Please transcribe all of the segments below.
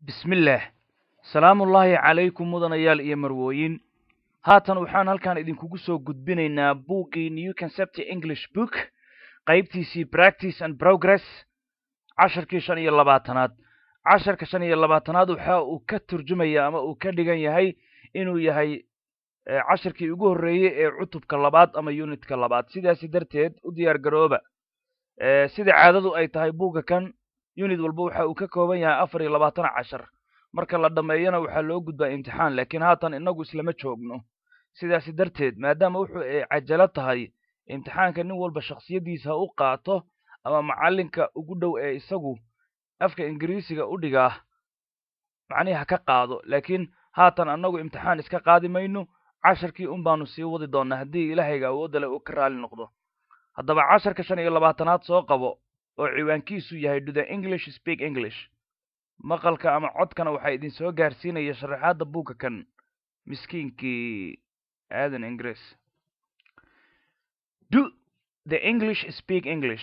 bismillaah salaamullaahi calaykum mudanayaal iyo marwooyin haatan waxaan halkan idinkugu soo gudbinaynaa buuggii new concept english book qaybtiisii practice and progress casharkii shan iyo labaatanaad casharka shan iyo labaatanaad waxa uu ka turjumaya ama uu ka dhigan yahay inuu yahay casharkii ugu horreeyey ee cutubka labaad ama unitka labaad sidaasi darteed u diyaar garooba sida caadadu ay tahay buugga kan unit walba waxa uu ka kooban yahay afar iyo labaatan cashar marka la dhammeeyana waxaa loo gudbaa imtixaan laakiin haatan inagu islama joogno sidaasi darteed maadaama wuxuu ay cajalo tahay imtixaanka nin walba shaksiyadiisa u qaato ama macallinka ugu dhow ee isagu afka ingiriisiga u dhigaa macnihi ha ka qaado laakiin haatan annagu imtixaan iska qaadi mayno casharkii un baanu sii wadi doonnaa haddii ilaahayga awoodda leh uu ka raali noqdo haddaba casharka shan iyo labaatanaad soo qabo oo ciwaankiisu yahay do the english speak english maqalka ama codkana waxaa idin soo gaarsiinaya sharaxaadda buugga kan miskiinkii aadan ingiriis do the english speak english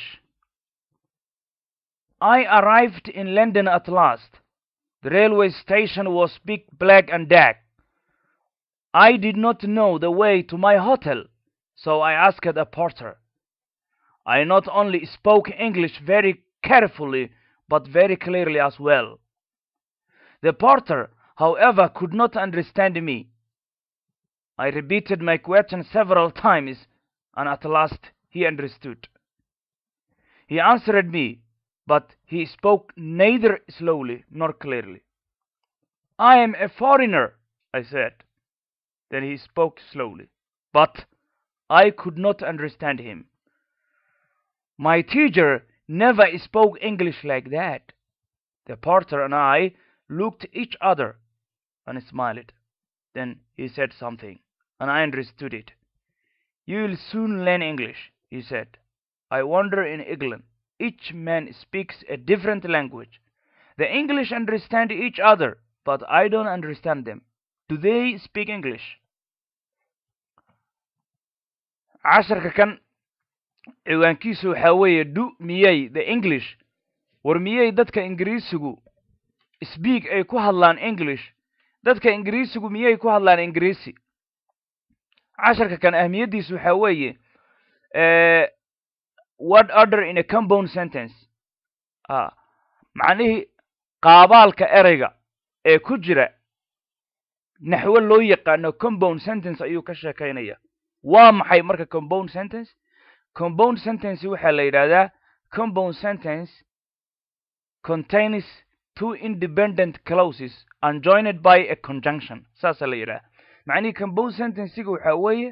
i arrived in london at last the railway station was big black and dark i did not know the way to my hotel so i asked a porter I not only spoke English very carefully, but very clearly as well. The porter, however, could not understand me. I repeated my question several times, and at last he understood. He answered me, but he spoke neither slowly nor clearly. I am a foreigner, I said. Then he spoke slowly, but I could not understand him. My teacher never spoke English like that. The porter and I looked at each other and smiled. Then he said something, and I understood it. You'll soon learn English, he said. I wonder in England, each man speaks a different language. The English understand each other, but I don't understand them. Do they speak English? casharka kan ciwaankiisu waxaa weeye du miyey the english war miyey dadka ingiriisigu sbiak ay ku hadlaan english dadka ingiriisigu miyey ku hadlaan ingiriisi casharka kan ahmiyaddiisu waxaa weeye word order in a compound sentence a macnihii qaabaalka ereyga ee ku jira naxwo loo yaqaano compound sentence ayuu ka sheekaynaya waa maxay marka compound sentence compound sentence waxaa la yidhahdaa compound sentence contains two independent clauses and joined by a conjunction saasaa la yidhaha macnihii compound sentencega waxaa weeye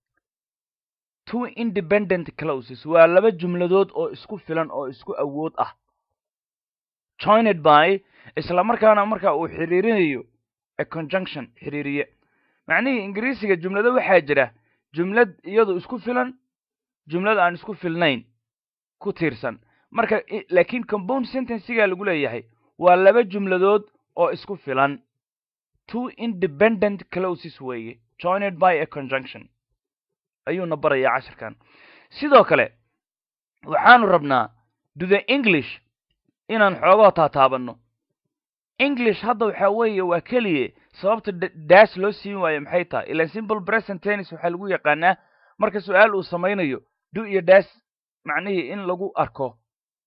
two independent clauses waa laba jumladood oo isku filan oo isku awood ah joined by isla markaana marka uu xiriirinayo a conjunction xiriiriye macnihii ingiriisiga jumlado waxaa jira jumlad iyadu isku filan jumlad aan isku filnayn ku tiirsan marka laakiin compound sentencega lagu leeyahay waa laba jumladood oo isku filan two independent clauses weeye joined by a conjunction ayuuna barayaa casharkan sidoo kale waxaanu rabnaa do the english inaan xoogoo taataabanno english hadda waxaa weeye waa keliye sababta daas loo siin waayo maxay tahay ilan simple present tennis waxaa lagu yaqaanaa marka su-aal uu samaynayo du iyo daas macnihii in lagu arko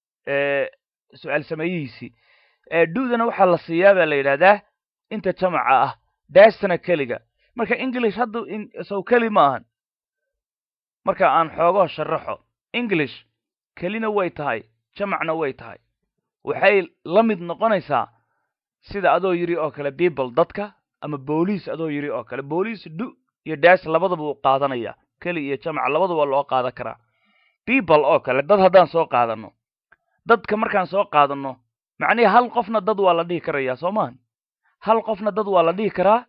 su-aal sameeyihiisii du'dana waxaa la siiyaa baa la yidhahdaa inta jamaca ah daastana keliga marka english hadda sow keli ma ahan marka aan xoogoo sharaxo english kelina way tahay jamacna way tahay waxay la mid noqonaysaa sida adoo yidhi oo kale people dadka ama booliis adoo yidhi oo kale booliis du iyo daas labadaba uu qaadanaya keli iyo jamac labadaba loo qaadan karaa people oo kale dad haddaan soo qaadanno dadka markaan soo qaadanno macnihii hal qofna dad waa la dhihi karayaa soo maahan hal qofna dad waa la dhihi karaa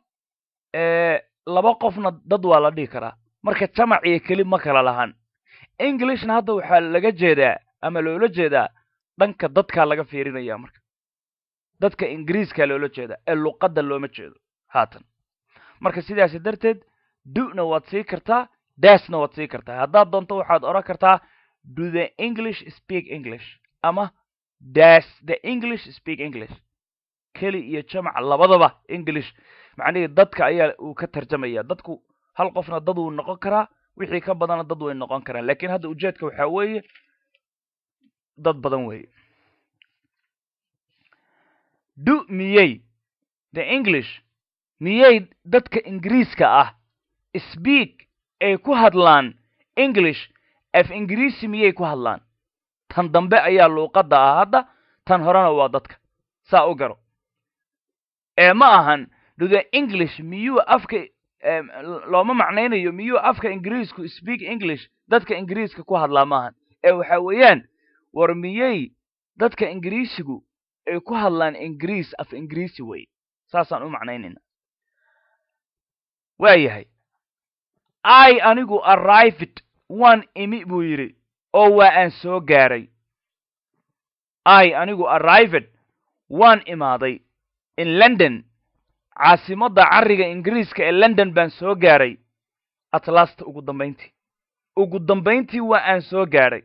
laba qofna dad waa la dhihi karaa marka jamac iyo keli ma kala lahan englishna hadda waxaa laga jeedaa ama loola jeedaa dhanka dadkaa laga fiirinaya marka dadka ingiriiska loola jeeda ee luqadda looma jeedo haatan marka sidaasi darteed du'na waad sii kartaa daasna waad sii kartaa haddaad doonto waxaad odhan kartaa do the english speak english ama das the english speak english keli iyo jamac labadaba english macnihii dadka ayaa uu ka tarjamaya dadku hal qofna dad wuu noqon karaa wixii ka badana dad way noqon karaan lakin hadda ujeedka waxaa weeye dad badan weeye do miyey the english miyey dadka ingiriiska ah speak ay ku hadlaan english af ingiriisi miyay ku hadlaan tan dambe ayaa luuqadda ah hadda tan horena waa dadka saa u garo ee ma ahan do the english miyuu afka looma macnaynayo miyuu afka ingiriisku speak english dadka ingiriiska ku hadlaa maahan ee waxa weeyaan war miyey dadka ingiriisigu ay ku hadlaan ingiriis af ingiriisi wey saasaan u macnaynayna waa yahay i anigu arrived waan imi buu yidhi oo waa aan soo gaaray i anigu arrived waan imaaday in london caasimadda carriga ingiriiska ee london baan soo gaaray atlasta ugu dambayntii ugu dambayntii waa aan soo gaaray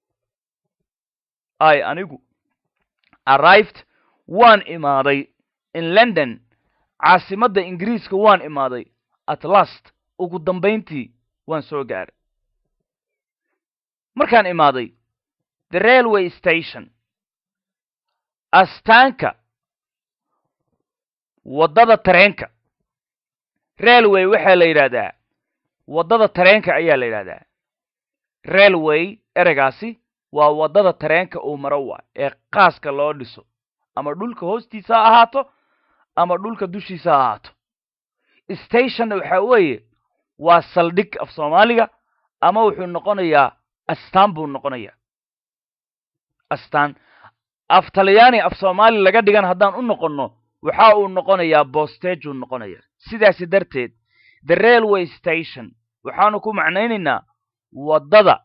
i anigu arrived waan imaaday in london caasimadda ingiriiska waan imaaday at last ugu dambayntii waan soo gaaray markaan imaaday the railway station astaanka waddada tareenka railway waxaa la yidhaahdaa waddada tareenka ayaa la yidhahdaa railway ereygaasi waa waddada tareenka uu maro waa ee qaaska loo dhiso ama dhulka hoostiisa ha ahaato ama dhulka dushiisa ha ahaato stationna waxaa weeye waa saldhig af soomaaliga ama wuxuu noqonayaa astaan buu noqonayaa astaan af talyaani af soomaali laga dhigan haddaan u noqonno waxa uu noqonayaa bostageu noqonayaa sidaasi darteed the railway station waxaanu ku macnaynaynaa waddada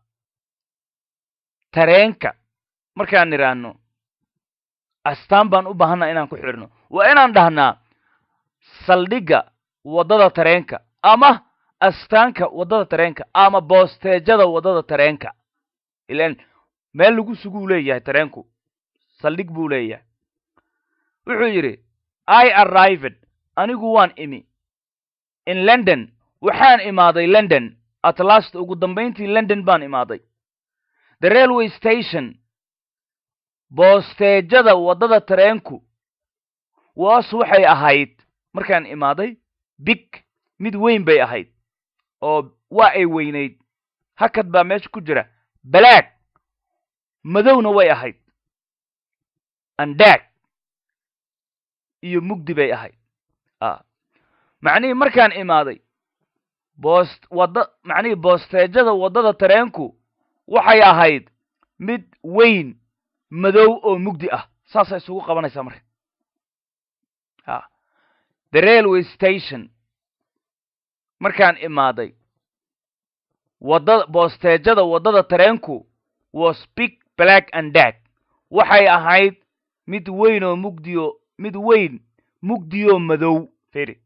tareenka markaan idhaahno astaan baan u baahanaa inaan ku xidhno waa inaan dhahnaa saldhigga waddada tareenka ama astaanka waddada tareenka ama bosteejada waddada tareenka ilan meel lagu suguu leeyahay tareenku saldhig buu leeyahay wuxuu yidhi i arrived anigu waan imi in london waxaan imaaday london at last ugu dambayntii london baan imaaday the railway station boosteejada waddada tareenku was waxay ahayd markaan imaaday big mid weyn bay ahayd oo waa ay weynayd hakad baa meesha ku jira balaag madowna way ahayd andaag iyo mugdi bay ahayd a macnihii markaan imaaday boost wadda macnihii boosteejada waddada tareenku waxay ahayd mid weyn madow oo mugdi ah saasay isugu qabanaysaa marka a the railway station markaan imaaday waddada boosteejada waddada tareenku was big black and dag waxay ahayd mid weyn oo mugdiyo mid weyn mugdiyoo madow firi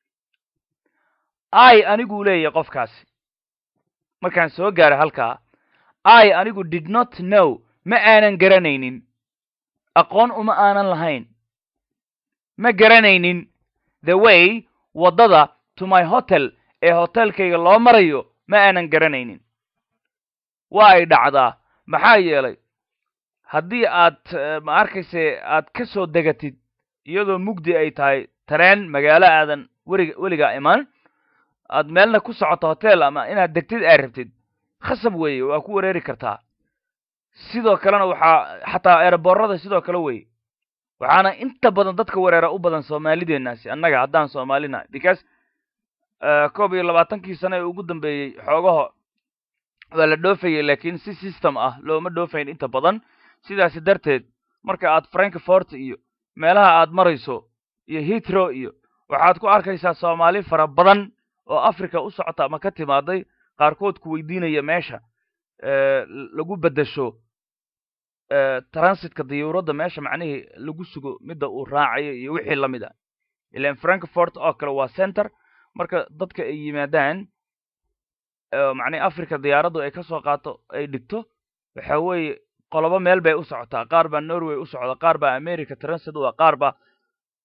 i aniguu leeyahay qofkaasi markaan soo gaaray halkaa i anigu did not know ma aanan garanaynin aqoon uma aanan lahayn ma garanaynin the way waddada to my hotel ee hotelkayga loo marayo ma aanan garanaynin waa ay dhacdaa maxaa yeelay haddii aad ma arkayse aad ka soo degatid iyadoo mugdi ay tahay tareen magaalo aadan weriga weligaa imaan aad meelna ku socoto hotel ama inaad degtid aad rabtid khasab weeye waa ku wareeri kartaa sidoo kalena waxaa xataa eeraboorada sidoo kale weye waxaana inta badan dadka wareera u badan soomaalideenaasi annaga haddaan soomaalina because koob iyo labaatankii sano ee ugu dambeeyey xoogaho waa la dhoofayay laakiin si system ah looma dhoofayn inta badan sidaasi darteed marka aad frankfort iyo meelaha aad marayso iyo hitro iyo waxaad ku arkaysaa soomaali fara badan oo africa u socota ama ka timaaday qaarkood ku weydiinaya meesha lagu beddesho transitka diyuuradda meesha macnihii lagu sugo midda uu raacayo iyo wixii la mid a ilan frankfort oo kale waa center marka dadka ay yimaadaan macnihi africa diyaaraddu ay ka soo qaato ay dhigto waxa weeye qolobo meel bay u socotaa qaar baa norway u socda qaar baa america transit u ah qaar baa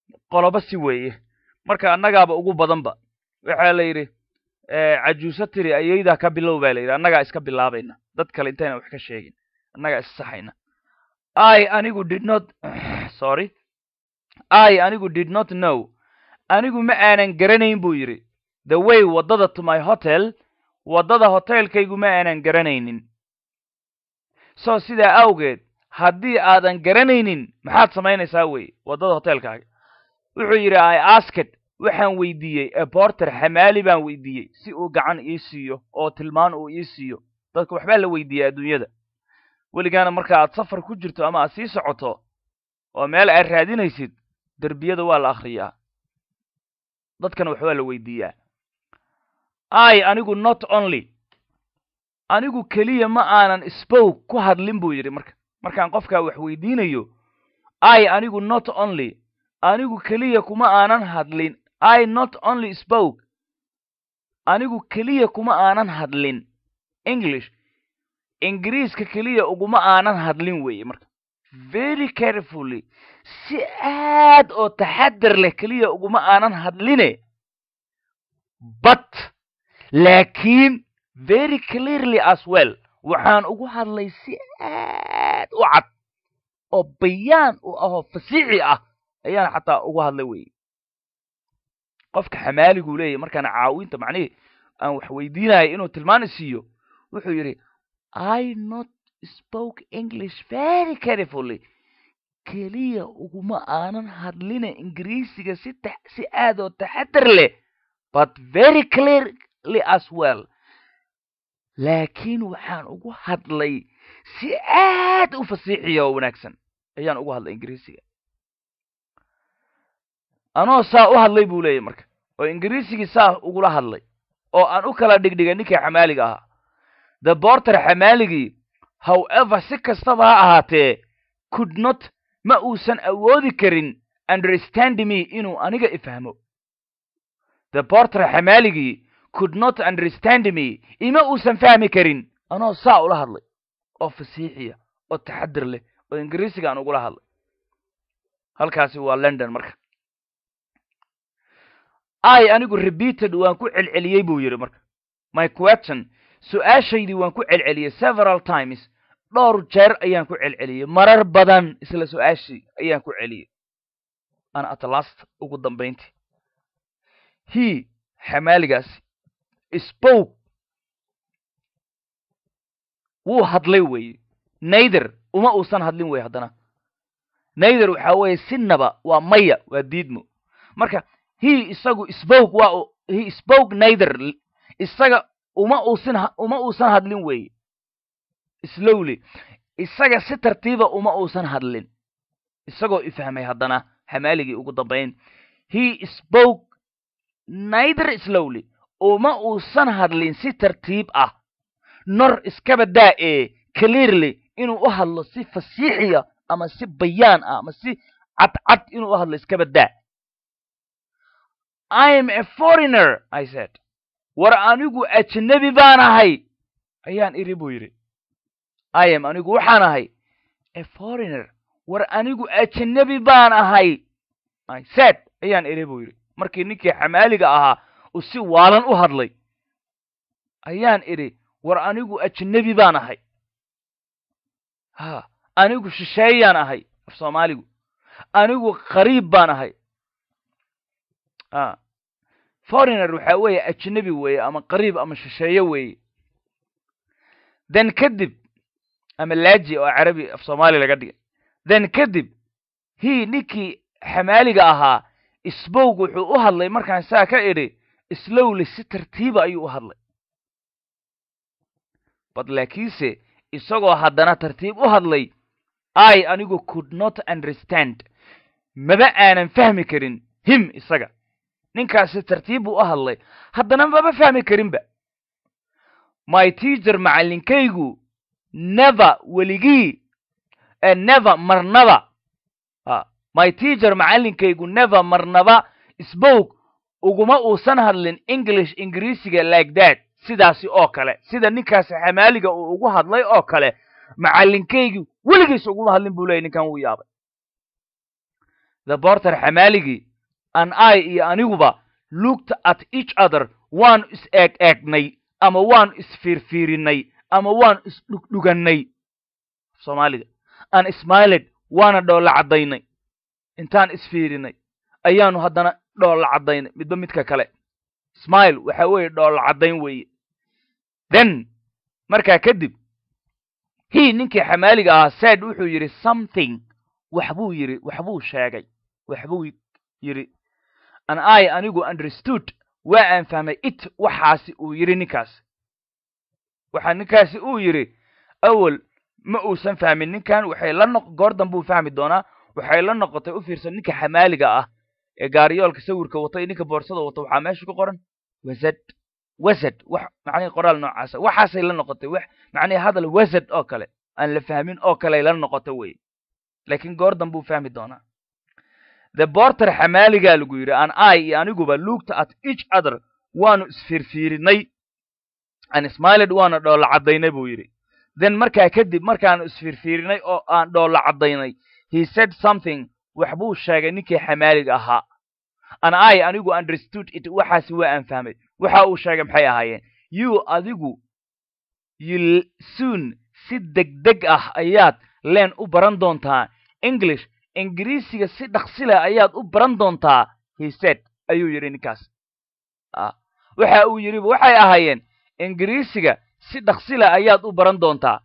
qolobo si weeye marka annagaaba ugu badanba waxaa la yidhi cajuuso tiri ayaydaa ka bilow baa la yidhi annagaa iska bilaabayna dad kale intayna wax ka sheegin annagaa issaxayna i anigu did not sorry i anigu did not know anigu ma aanan garanayn buu yidhi the way waddada to my hotel waddada hoteelkaygu ma aanan garanaynin so sidaa awgeed haddii aadan garanaynin maxaad samaynaysaa wey waddada hoteelkaaga wuxuu yidhi i asked waxaan weydiiyey eborter xamaali baan weydiiyey si uu gacan ii siiyo oo tilmaan uu ii siiyo dadka waxbaa la weydiiya adduunyada weligaana marka aad safar ku jirto ama aad sii socoto oo meel aad raadinaysid derbiyada waa la akhriyaa dadkana waxbaa la weydiiyaa i anigu not only anigu keliya ma aanan spoke ku hadlin buu yidhi marka markaan qofkaa wax weydiinayo i anigu not only anigu keliya kuma aanan hadlin i not only spoke anigu keliya kuma aanan hadlin english ingiriiska keliya uguma aanan hadlin weeye marka very carefully si aad oo taxadar leh keliya uguma aanan hadline but laakiin very clearly as well waxaan ugu hadlay si aad u cad oo bayaan u ahoo fasiixi ah ayaan xataa ugu hadlay weye qofka xamaaliguu leeyahy markaan caawinta macnihii aan wax weydiinayo inuu tilmaani siiyo wuxuu yidhi i not spoke english very carefully keliya uguma aanan hadline ingiriisiga si si aad oo taxadar leh but very clearly as well laakiin waxaan ugu hadlay si aad u fasiixiya oo wanaagsan ayaan ugu hadlay ingiriisiga anoo saa u hadlay buu leeyahy marka oo ingiriisigii saa ugula hadlay oo aan u kala dhigdhigay ninkii xamaaliga ahaa the borter xamaaligii however si kastaba ha ahaatee could not ma uusan awoodi karin understand me inuu aniga ifahmo the borter xamaaligii could not understand me ima uusan fahmi karin anoo saa ula hadlay oo fasiixiya oo taxadir leh oo ingiriisiga aan ugula hadlay halkaasi waa london marka i anigu repeated waan ku celceliyey buu yidhi marka my question su-aashaydii waan ku celceliyey several times dhowr jeer ayaan ku celceliyey marar badan isla su-aashii ayaan ku celiyey an at last ugu dambayntii he xamaaligaasi spoke wuu hadlay weeye nayther uma uusan hadlin weye haddana nayther waxaa weeye sinaba waa maya waa diidmo marka he isagu spoke waa he spoke nayther isaga uma uusan uma uusan hadlin weeye slowly isaga si tartiiba uma uusan hadlin isagoo ifahmay haddana xamaaligii ugu dambayn he spoke nayther slowly uma uusan hadlin si tartiib ah nor iskaba daa ee clearly inuu u hadlo si fasiixiya ama si bayaan ah ama si cadcad inuu u hadlo iskaba daa i am a foreigner i said war anigu ajnabi baan ahay ayaan iri buu yidhi i am anigu waxaan ahay a foreigner war anigu ajnabi baan ahay i said ayaan iri buu yidhi markii ninkii xamaaliga ahaa uu si waalan u hadlay ayaan idhi war anigu ajnabi baan ahay ha anigu shisheeyaan ahay af soomaaligu anigu qariib baan ahay a foreigner waxaa weeye ajnabi weeye ama qariib ama shisheeye weeye then kadib ama laaji oo carabi af soomaali laga dhigay then kadib hi ninkii xamaaliga ahaa sbowg wuxuu u hadlay markaan saa ka idhi slowly si tartiiba ayuu u hadlay bad laakiinse isagoo haddana tartiib u hadlay i anigu could not understand maba aanan fahmi karin him isaga ninkaasi tartiib buu u hadlay haddana maba fahmi karinba my teacher macallinkaygu never weligii never marnaba my teacher macallinkaygu never marnaba spoke uguma uusan hadlin english ingiriisiga like that sidaasi oo kale sida ninkaasi xamaaliga uu ugu hadlay oo kale macallinkaygu weligiis uguma hadlin buu leeyay ninkan wuu yaabay the borter xamaaligii an i iyo aniguba looked at each other waanu is eeg eegnay ama waanu isfiirfiirinay ama waanu isdhugdhugannay soomaaliga an smiled waana dhoolla caddaynay intaan isfiirinay ayaanu haddana dhoolla caddaynay midba midka kale smile waxa weeye dhoolla caddayn weeye then markaa kadib hi ninkii xamaaliga ahaa said wuxuu yidhi something waxbuu yidhi waxbuu sheegay waxbuu yidhi an i anigu understood waa aan fahmay it waxaasi uu yidhi ninkaasi waxa ninkaasi uu yidhi awel ma uusan fahmin ninkan waxay la noq goordan buu fahmi doonaa waxay la noqotay u fiirsan ninka xamaaliga ah ee gaariyoolka sawirka wata iyo ninka boorsada wata waxaa meesha ku qoran wasad wasad wax macnihi qoraal noocaasa waxaasay la noqotay wax macnihi hadal wasad oo kale aan la fahmin oo kaley la noqota wey laakiin goordan buu fahmi doonaa the borter xamaaligaa lagu yidhi an i iyo aniguba looked at each other waanu isfiirfiirinay an smiled waana dhoolla caddaynay buu yidhi then markaa kadib markaanu isfiirfiirinay oo aan dhoolla caddaynay he said something waxbuu sheegay ninkii xamaaliga ahaa an i anigu understood it waxaasi waa aan fahmay waxa uu sheegay maxay ahaayeen you adigu you soon si degdeg ah ayaad leen u baran doontaa english ingiriisiga si dhaksila ayaad u baran doontaa he said ayuu yidhi ninkaas waxa uu yidhi waxay ahaayeen ingiriisiga si dhaksila ayaad u baran doontaa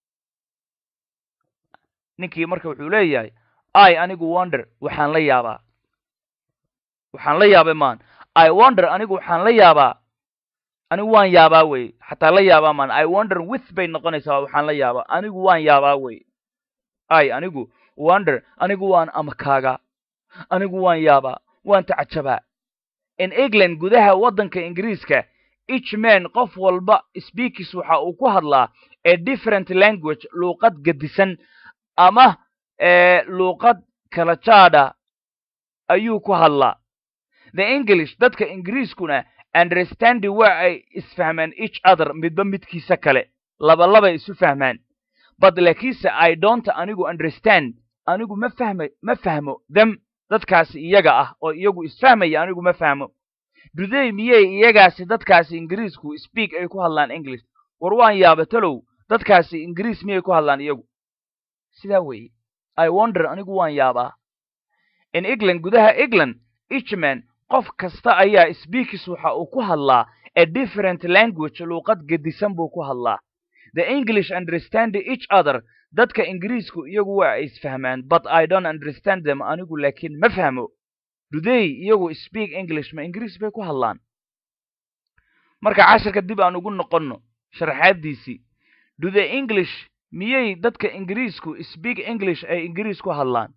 ninkii marka wuxuu leeyahay i anigu wonder waxaan la yaabaa waxaan la yaabay maan i wonder anigu waxaan la yaabaa anigu waan yaabaa wey xataa la yaabaa maan i wonder with bay noqonaysaa waxaan la yaabaa anigu waan yaabaa wey i anigu wonder anigu waan amakaagaa anigu waan yaabaa waan tacajabaa in england gudaha waddanka ingiriiska each man qof walba speakis waxa uu ku hadlaa a different language luuqad gedisan ama luuqad kala jaadha ayuu ku hadlaa the english dadka ingiriiskuna understandi waa ay isfahmaan each other midba midkiisa kale labalabay isu fahmaan but laakiinse i don't anigu understand anigu ma fahma ma fahmo them dadkaasi iyaga ah oo iyagu isfahmaya anigu ma fahmo duday miyey iyagaasi dadkaasi ingiriisku speak ay ku hadlaan english war waan yaaba talow dadkaasi ingiriis miyay ku hadlaan iyagu sidaa weeye i wonder anigu waan yaabaa in england gudaha england ichman qof kasta ayaa speakis waxa uu ku hadlaa a different language luuqad gedisan buu ku hadlaa the english understand each other dadka ingiriisku iyagu waa ay isfahmaan but i don't understand them anigu laakiin ma fahmo duday iyagu speak english ma ingiriis bay ku hadlaan marka cashirka dib aan ugu noqonno sharaxaadiisii do the english miyay dadka ingiriisku speak english ay ingiriis ku hadlaan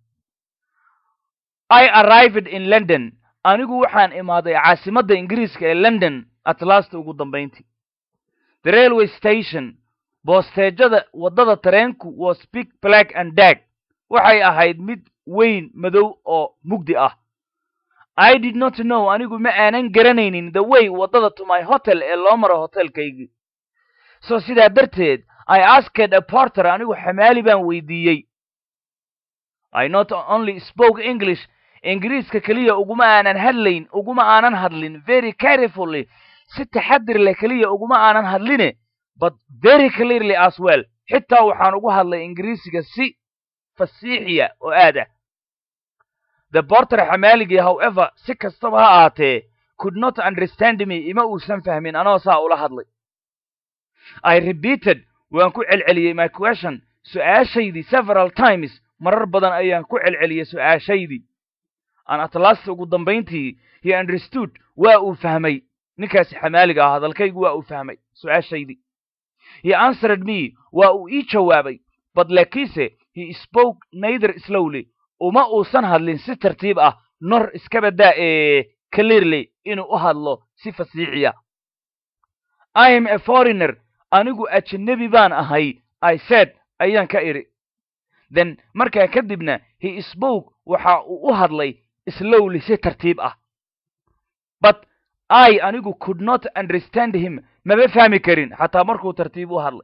i arrived in london anigu waxaan imaaday caasimadda ingiriiska ee london atlasta ugu dambayntii the railway station boosteejada waddada tareenku was big black and dag waxay ahayd mid weyn madow oo mugdi ah i did not know anigu ma aanan garanaynin the way waddada to my hotel ee loo maro hotelkaygii so sidaa darteed i asked a porter anigu xamaali baan weydiiyey i not only spoke english ingiriiska keliya uguma aanan hadlayn uguma aanan hadlin very carefully si taxadir leh keliya uguma aanan hadline but very clearly as well xitaa waxaan ugu hadlay ingiriisiga si fasiixiya oo aad ah the porter xamaaligii however si kastaba ha ahaatee could not understand me ima uusan fahmin anoo saa ula hadlay i repeated waan ku celceliyey my question su-aashaydii several times marar badan ayaan ku celceliyey su-aashaydii aan atlast ugu dambayntii he understood waa uu fahmay ninkaasi xamaaliga ah hadalkaygu waa uu fahmay su-aashaydii he answered me waa uu ii jawaabay but laakiinse he spoke neither slowly uma uusan hadlin si tartiib ah nor iska baddaa ee clearly inuu u hadlo si fasiixiya i am a foreigner anigu ajnebi baan ahay i said ayaan ka idhi then markaa kadibna he spoke waxa uu u hadlay slowly si tartiib ah but i anigu could not understand him maba fahmi karin xataa markuu tartiib u hadlay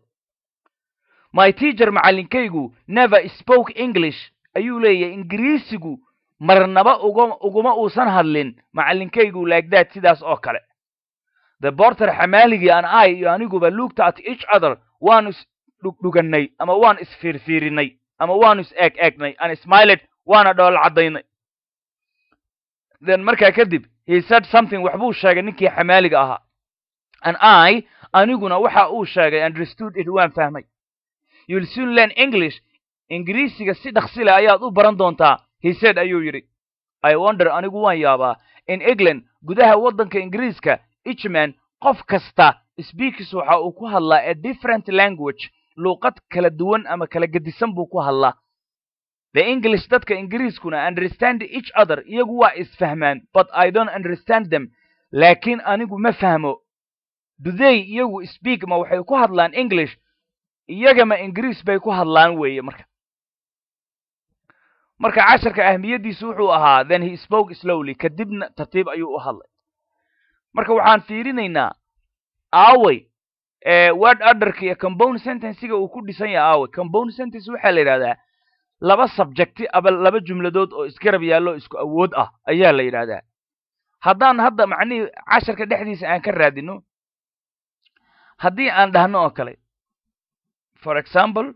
my teacher macallinkaygu never spoke english ayuu leeyahay ingiriisigu marnaba uga uguma uusan hadlin macallinkaygu laagdaad sidaas oo kale the borter xamaaligii an i iyo aniguba looked at each other waanu is dhugdhugannay ama waan isfiirfiirinay ama waanu is eeg eegnay an smiled waana dhool caddaynay then markaa kadib he said something waxbuu sheegay ninkii xamaaliga ahaa an i aniguna waxa uu sheegay understood it waan fahmay you'll soon learn english ingiriisiga si dhaksile ayaad u baran doontaa he said ayuu yidhi i wonder anigu waan yaabaa in england gudaha waddanka ingiriiska ichman qof kasta speakis waxa uu ku hadlaa a different language luuqad kala duwan ama kala gedisan buu ku hadlaa the english dadka ingiriiskuna understand each other iyagu waa isfahmaan but i don't understand them laakiin anigu ma fahmo duday iyagu speak ma waxay ku hadlaan english iyagama ingiriis bay ku hadlaan weeye marka marka casharka ahmiyaddiisu wuxuu ahaa then he spoke slowly kadibna tartiib ayuu u hadlay marka waxaan fiirinaynaa aaway word orderka iyo compound sentencega uu ku dhisan yahay aaway compound sentence waxaa la yidhahdaa laba subjecti aba laba jumladood oo isgarab yaallo isku awood ah ayaa la yidhahdaa haddaan hadda macnihii casharka dhexdiisa aan ka raadino haddii aan dhahno oo kale for example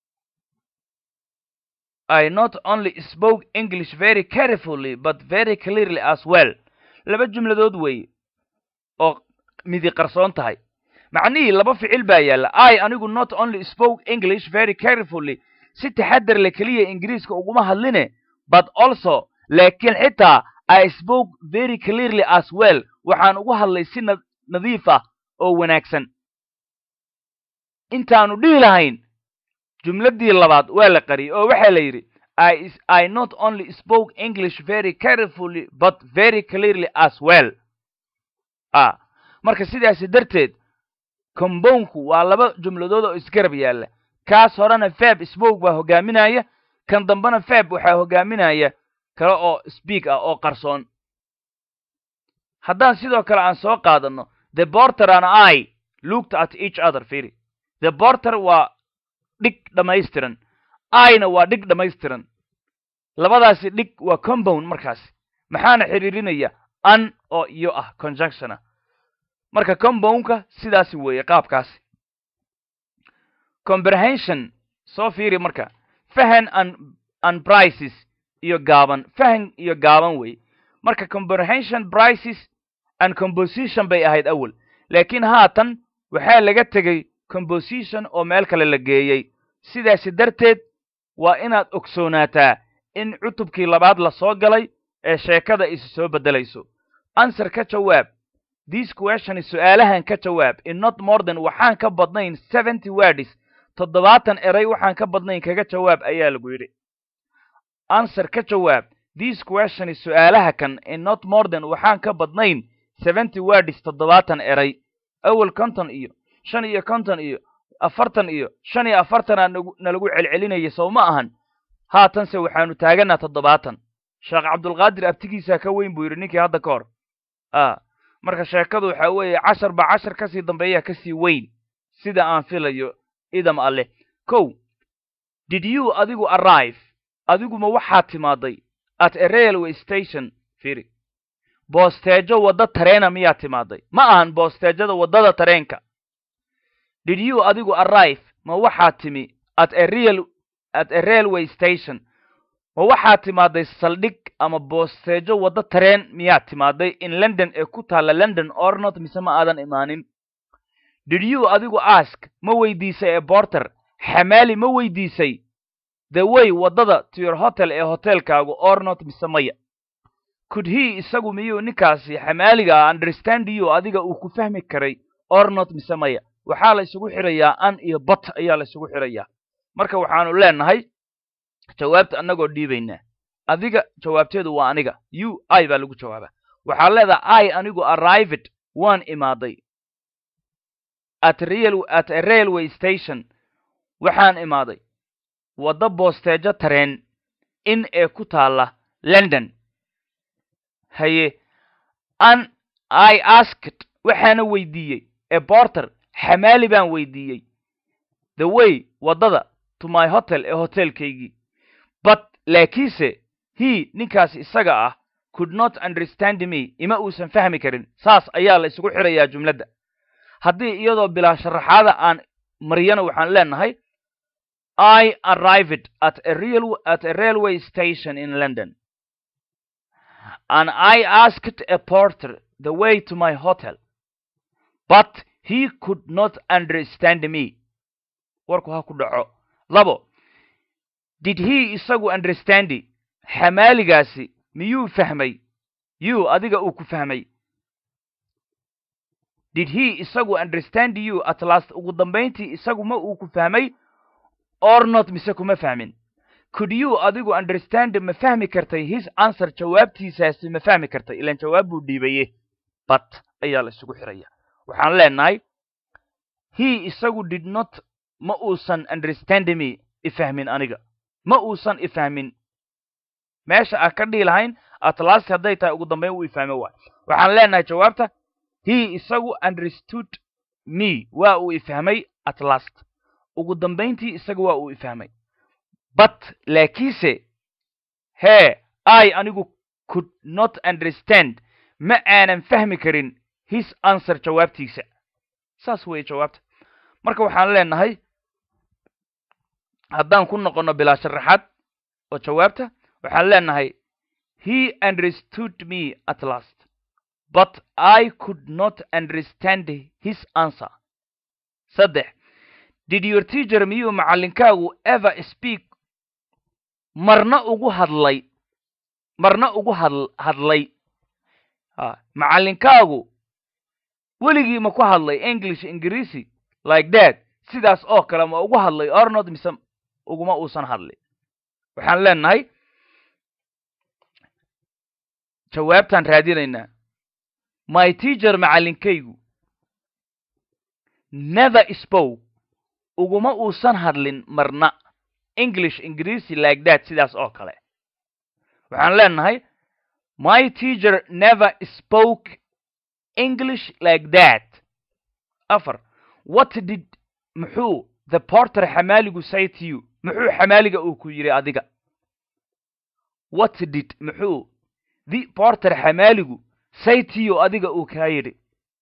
i not only spoke english very carefully but very clearly as well laba jumladood weeye oo midi qarsoon tahay macnihii laba ficil baa yaalla i anigu not only spoke english very carefully si taxadar le keliya ingiriiska uguma hadline but also laakiin xitaa i spoke very clearly as well waxaan ugu hadlay si nadiif ah oo wanaagsan intaanu dhihi lahayn jumladdii labaad waa la qariyey oo waxaa la yidhi i i not only spoke english very carefully but very clearly as well a marka sidaasi darteed combownku waa laba jumladood oo isgarab yaalla kaas horena fab spoke baa hogaaminaya kan dambena fab waxaa hogaaminaya kale oo speak ah oo qarsoon haddaan sidoo kale aan soo qaadano the borter an i looked at each other firi the borter waa dhig dhammaystiran ina waa dhig dhammaystiran labadaasi dhig waa compound markaasi maxaana xidhiirinaya an oo iyo ah conjunctiona marka compoundka sidaasi weeye qaabkaasi comprehension soo fiiri marka fahan an an prices iyo gaaban fahan iyo gaaban weeye marka comprehension prices and composition bay ahayd awel laakiin haatan waxaa laga tegey composition oo meel kale la geeyey sidaasi darteed waa inaad ogsoonaataa in cutubkii labaad la soo galay ee sheekada isu soo beddelayso answer ka jawaab this question su-aalahan ka jawaab in not more than waxaan ka badnayn seventy words toddobaatan eray waxaan ka badnayn kaga jawaab ayaa lagu yidhi answer ka jawaab this question su-aalaha kan in not more than waxaan ka badnayn seventy words toddobaatan eray awel konton iyo shan iyo konton iyo afartan iyo shan iyo afartanaa nagu nalagu celcelinaya sow ma ahan haatanse waxaanu taaganaa toddobaatan sheekh cabdulqaadir abtigiisaa ka weyn buu yidhi ninkii hadda ka hor a marka sheekadu waxaa weeye cashar ba cashar kasii dambeeyaa kasii weyn sida aan filayo idam alleh kow did you adigu arrive adiguma waxaad timaaday at a railway station firi boosteejo wadda tareena miyaad timaaday ma ahan boosteejada waddada tareenka did you adigu arrive ma waxaad timi at a real at a railway station ma waxaad timaaday saldhig ama boosteejo waddo tareen miyaad timaaday in london ee ku taalla london ornot mise ma aadan imaanin did you adigu ask ma weydiisay ee borter xamaali ma weydiisay the way waddada to your hotel ee hotelkaagu ornot mise maya could he isagu miyuu ninkaasi xamaaliga understand you adiga uu ku fahmi karay ornot mise maya waxaa la isugu xirayaa an iyo bot ayaa la isugu xirayaa marka waxaanu leenahay jawaabta annagoo dhiibaynaa adiga jawaabteedu waa aniga u i baa lagu jawaabaa waxaa leedaha i anigu arrived waan imaaday at real at a railway station waxaan imaaday waddo boosteejo tareen in ee ku taalla london haye an i asked waxaana weydiiyey ee borter xamaali baan weydiiyey the way waddada to my hotel ee hotelkaygii but laakiinse he ninkaasi isaga ah could not understand me ima uusan fahmi karin saas ayaa la isugu xirayaa jumladda haddii iyadoo bilaa sharaxaada aan mariyana waxaan leenahay i arrived at a real at a railway station in london and i asked a porter the way to my hotel but he could not understand me warku ha ku dhaco labo did he isagu understandi xamaaligaasi miyuu fahmay you adiga uu ku fahmay did he isagu understand you at last ugu dambayntii isagu ma uu ku fahmay or not mise kuma fahmin could you adigu understand ma fahmi kartay his answer jawaabtiisaasi ma fahmi kartay ilaan jawaab buu dhiibaye but ayaa la isugu xiraya waxaan leenahay he isagu did not ma uusan understand me ifahmin aniga ma uusan ifahmin meesha aan ka dhihi lahayn atlast hadday tahay ugu dambayn uu ifahme waay waxaan leenahay jawaabta he isagu understood me waa uu ifahmay at last ugu dambayntii isaga waa uu ifahmay but laakiinse hee i anigu could not understand ma aanan fahmi karin his answer jawaabtiisa saas weeye jawaabta marka waxaan leenahay haddaan ku noqonno bilaa sharaxaad oo jawaabta waxaan leenahay he understood me at last but i could not understand his answer saddex did your teacher miyuu macallinkaagu ever speak marna ugu hadlay marna ugu had hadlay macallinkaagu weligii ma ku hadlay english ingiriisi like that sidaas oo kale ma ugu hadlay ornod mise uguma uusan hadlin waxaan leenahay jawaabtaan raadinaynaa my teacher macallinkaygu never spoke uguma uusan hadlin marna english ingiriisi like that sidaas oo kale waxaan leenahay my teacher never spoke english like that afar what did muxuu the porter xamaaligu say to you muxuu xamaaliga uu ku yidhi adiga what did muxuu the porter xamaaligu say to you adiga uu kaa yidhi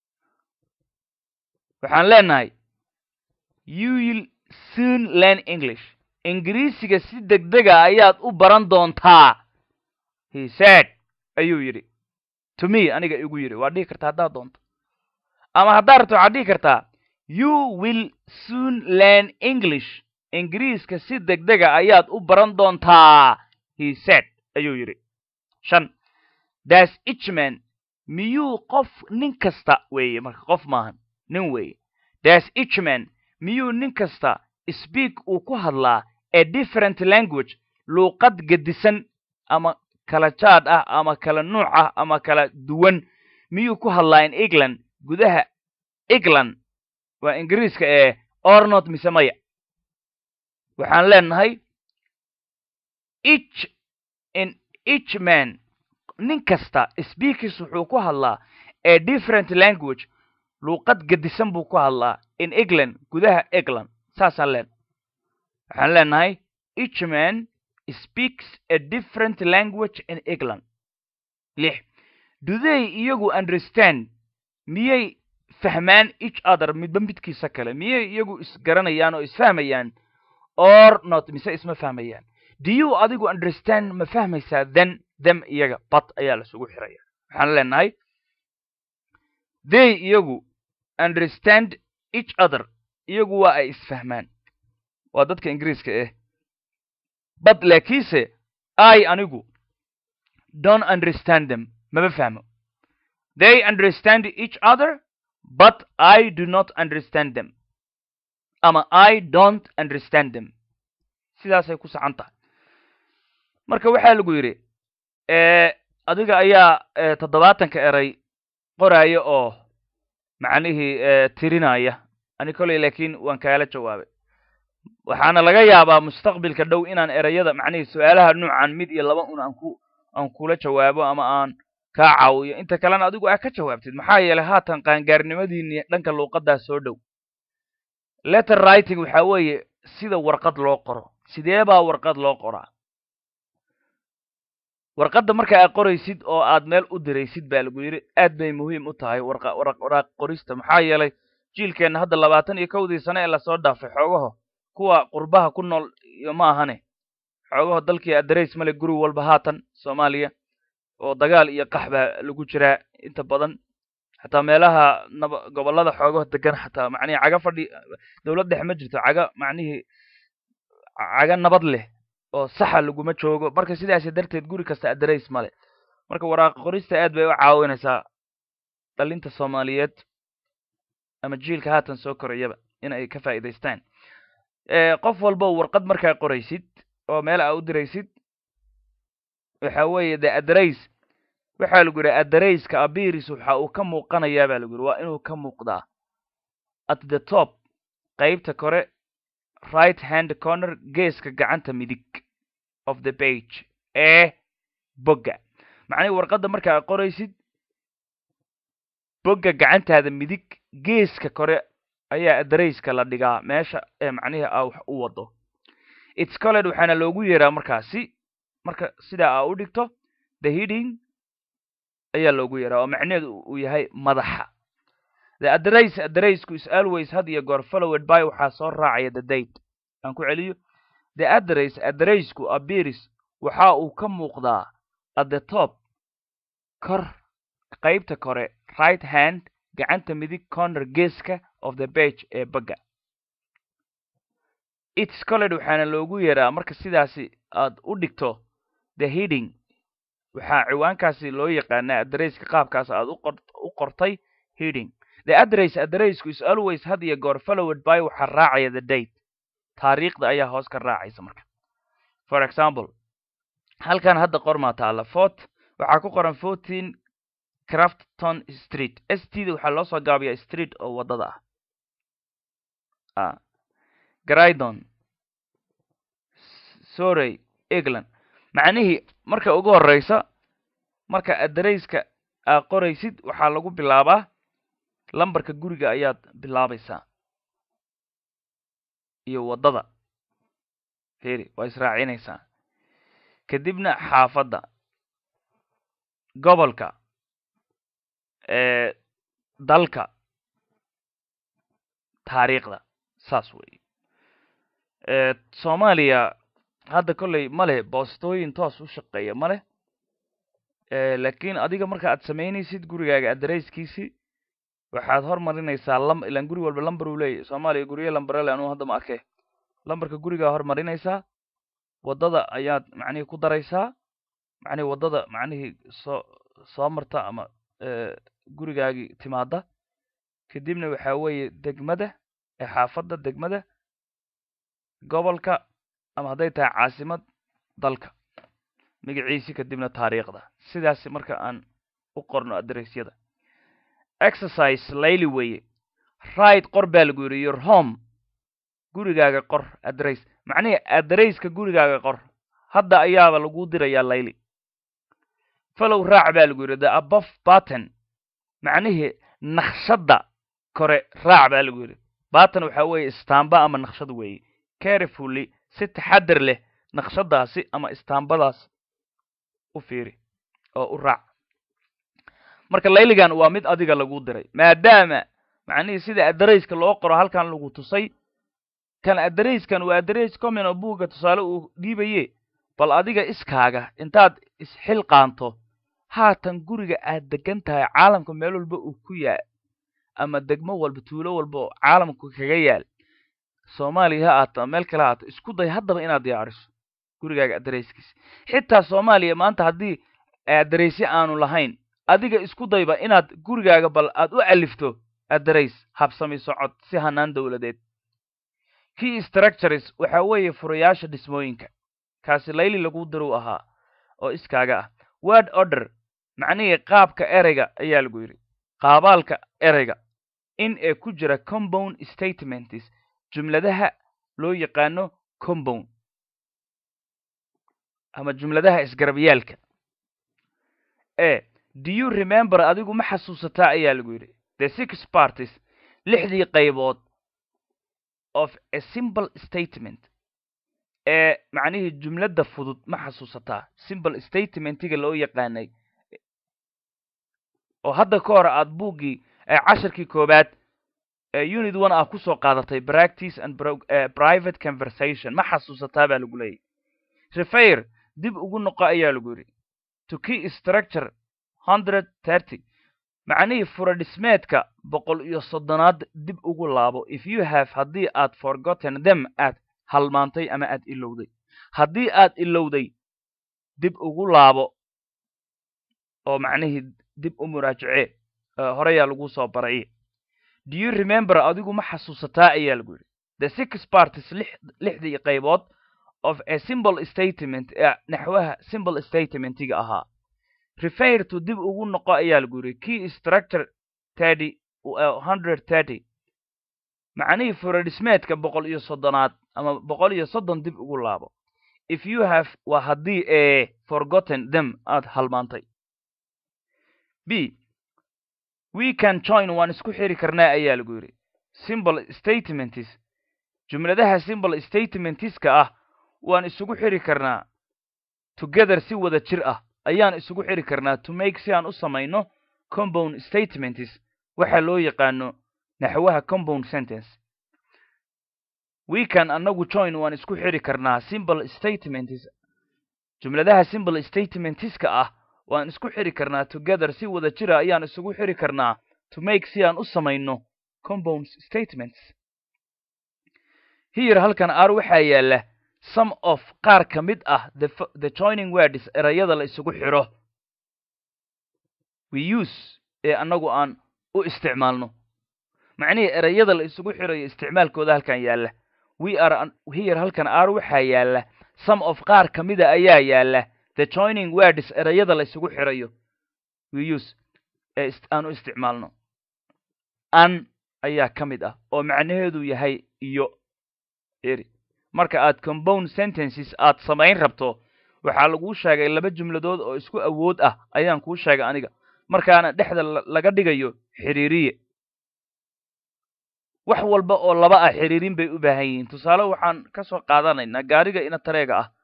waxaan leenahay you will soon learn english ingiriisiga si degdega ayaad u baran doontaa he said ayuu yidhi to me aniga igu yidhi waa dhihi kartaa haddaad doonto ama haddaad rabto waxaad dhihi kartaa you will soon learn english ingiriiska si degdega ayaad u baran doontaa he said ayuu yidhi shan das ichman miyuu qof nin kasta weeye marka qof maahan nin weeye das ichman miyuu nin kasta speak uu ku hadlaa a different language luuqad gedisan ama kala jaad ah ama kala nuuc ah ama kala duwan miyuu ku hadlaa in england gudaha england waa ingiriiska ee ornot mise maya waxaan leenahay ich in ich man nin kasta speakers wuxuu ku hadlaa a different language luuqad gedisan buu ku hadlaa in england gudaha england saasaan leen waxaan leenahay each man speaks a different language in england lix do they iyagu understand miyay fahmaan each other midba midkiisa kale miyay iyagu isgaranayaan oo isfahmayaan or not mise isma fahmayaan do you adigu understand ma fahmaysaa then them iyaga bat ayaa lasugu xiraya waxaan leenahay they iyagu understand each other iyagu waa ay isfahmaan waa dadka ingiriiska ah but laakiinse i anigu don't understand them mama fahmo they understand each other but i do not understand them ama i don't understand them sidaasay ku sacan tahay marka waxaa lagu yidhi adiga ayaa toddobaatanka eray qoraya oo macnihii tirinaya ani koley laakiin waan kaala jawaabay waxaana laga yaabaa mustaqbilka dhow inaan erayada macnihii su-aalaha nuucan mid iyo laba un aan ku aan kula jawaabo ama aan kaa caawiyo inta kalena adigu aa ka jawaabtid maxaa yeelay haatan qaangaarnimadiini dhanka luuqadaa soo dhow letter writing waxaa weeye sida warqad loo qoro sidee baa warqad loo qoraa warqadda marka aad qoraysid oo aad meel u diraysid baa lagu yidhi aad bay muhiim u tahay warqa wara waraaq qorista maxaa yeelay jiilkeenna hadda labaatan iyo kowdii sane ee lasoo dhaafay xoogaho kuwa qurbaha ku nool iyo ma ahane xoogaho dalkii adarays male guri walba haatan soomaaliya oo dagaal iyo qax baa lagu jiraa inta badan xataa meelaha naba gobollada xoogaho degan xataa macnihii caga fadhi dowlad dhexe ma jirto caga macnihii caga nabad leh oo saxa laguma joogo marka sidaasi darteed guri kasta adarays male marka waraaqa qorista aad bay u caawinaysaa dhalinta soomaaliyeed ama jiilka haatan soo korayaba in ay ka faa'iidaystaan qof walba warqad markaa qoraysid oo meel aa u diraysid waxa weeye de adarays waxaa lagu yidhi adarayska abiris waxa uu ka muuqanayaa baa lagu yidhi waa inuu ka muuqdaa at the top qeybta kore right hand corner geeska gacanta midig of the page ee bogga macnihi warqadda marka ad qoraysid bogga gacantaada midig geeska kore ayaa adarayska la dhigaa meesha ee macnihi a wax u wado its colled waxaana loogu yeeraa markaasi marka sidaa aa u dhigto the heading ayaa loogu yeeraa oo macnaheedu uu yahay madaxa the adarays adaraysku is always had iyo goor followed by waxaa soo raacaya the date aan ku celiyo the adarays adaraysku abiris waxa uu ka muuqdaa at the top kor qaybta kore right hand gacanta midig corner geeska of the page ee bagga its colled waxaana loogu yeeraa marka sidaasi aad u dhigto the heading waxaa ciwaankaasi loo yaqaanaa adarayska qaabkaas aad u qortay heading the address addressku is always had iyo goor followed by waxaa raacaya the date taariikhda ayaa hoos ka raacaysa marka for example halkan hadda qormaa taalla fort waxaa ku qoran fourteen crafton street s t da waxaa loo soo gaabiyaa street oo waddada ah grydon sorey england macnihii marka ugu horeysa marka adarayska aad qoraysid waxaa lagu bilaabaa lambarka guriga ayaad bilaabaysaa iyo waddada feri waa israacinaysaa kadibna xaafadda gobolka dalka taariikhda saas weeye soomaaliya hadda kolley ma leh boostooyin toos u shaqeeya ma leh laakiin adiga marka aad samaynaysid gurigaaga adarayskiisii waxaad hormarinaysaa lam ilaan guri walba lamber uu leeyahy soomaaliya guryo lamberele anuu hadda ma arkay lambarka gurigaa hormarinaysaa waddada ayaad macnihii ku daraysaa macnihii waddada macnihii soo soo marta ama gurigaagii timaada kadibna waxaa weeye degmada ee xaafadda degmada gobolka ama hadday tahay caasimad dalka magaciisi kadibna taariikhda sidaas marka aan u qorno adaraysyada exercise layli weeye right qor baa lagu yidhi your home gurigaaga qor adarays macnihii adarayska gurigaaga qor hadda ayaaba lagu dirayaa layli falow raac baa lagu yidhi the above batten macnihii naqshadda kore raac baa lagu yidhi batten waxaa weeye istaamba ama naqshad weeye carefully si taxadar leh naqshadaasi ama istaambadaas u fiiri oo u raac marka layligan waa mid adiga lagu diray maadaama macnihii sida adarayska loo qoro halkan lagu tusay kan adarayskan waa adarays common oo buugga tusaale uu dhiibaye bal adiga iskaaga intaad isxilqaanto haatan guriga aad degan tahay caalamka meel walba uu ku yaal ama degmo walba tuulo walba oo caalamku kaga yaal soomaaliya ha aata meel kale haata isku day haddaba inaad diyaariso gurigaaga adarayskiisa xitaa soomaaliya maanta haddii adaraysyo aanu lahayn adiga isku dayba inaad gurigaaga bal aad u califto adarays habsami socod si hanaan dowladeed key structures waxa weeye furayaasha dhismooyinka kaasi layli lagu diruu ahaa oo iskaaga ah word order macnihii qaabka ereyga ayaa lagu yidhi qaabaalka ereyga in ee ku jira compound statements jumladaha loo yaqaano compound ama jumladaha isgarabyaalka e do you remember adigu ma xasuusataa ayaa lagu yidhi the six parties lixdii qaybood of a simple statement ee macnihii jumladda fudud ma xasuusataa simple statementiga loo yaqaanay oo hadda ka hor aad buuggii cashirkii koobaad unit one ah kusoo qaadatay practice and private conversation ma xasuusataa baa lagu leeyahy refair dib ugu noqo ayaa lagu yidhi to key structure hundred thirty macnihii furadhismeedka boqol iyo soddonaad dib ugu laabo if you have haddii aad forgotten them aad halmaantay ama aad ilowday haddii aad ilowday dib ugu laabo oo macnihii dib u muraajacee horeyaa lagu soo baray do you remember adigu ma xasuusataa ayaa lagu yidhi the six parties lixdii qaybood of a simple statement ee naxwaha simple statementiga ahaa refair to dib ugu noqo ayaa lagu yidhi key structure thirty hundred thirty macnihii furadhismeedka boqol iyo soddonaad ama boqol iyo soddon dib ugu laabo if you have waa haddii ee forgotten them aad halmaantay b we can join waan isku xiri karnaa ayaa lagu yidhi simple statements jumladaha simple statementiska ah waan isugu xiri karnaa together si wada jir ah ayaan isugu xiri karnaa to make si aan u samayno compound statements waxa loo yaqaano naxwaha compound sentence we can annagu join waan isku xiri karnaa simple statements jumladaha simple statementiska ah waan isku xiri karnaa together si wada jira ayaan isugu xiri karnaa to make si aan u samayno compound statements here halkan ar waxaa yaala some of qaar ka mid ah the joining words erayada la isugu xidho we use ee annagu aan u isticmaalno macnihii erayada la isugu xidhayo isticmaalkooda halkan yaalla we are here halkan ar waxaa yaala some of qaar ka mida ayaa yaala the joining words erayada la isugu xidhayo we use ee aan u isticmaalno an ayaa ka mid ah oo macnaheedu yahay iyo eri marka aad compound sentences aad samayn rabto waxaa laguu sheegay laba jumladood oo isku awood ah ayaan kuu sheegay aniga markaana dhexda laga dhigayo xiriiriye wax walba oo laba ah xiriirin bay u baahan yihiin tusaale waxaan ka soo qaadanaynaa gaariga inatareega ah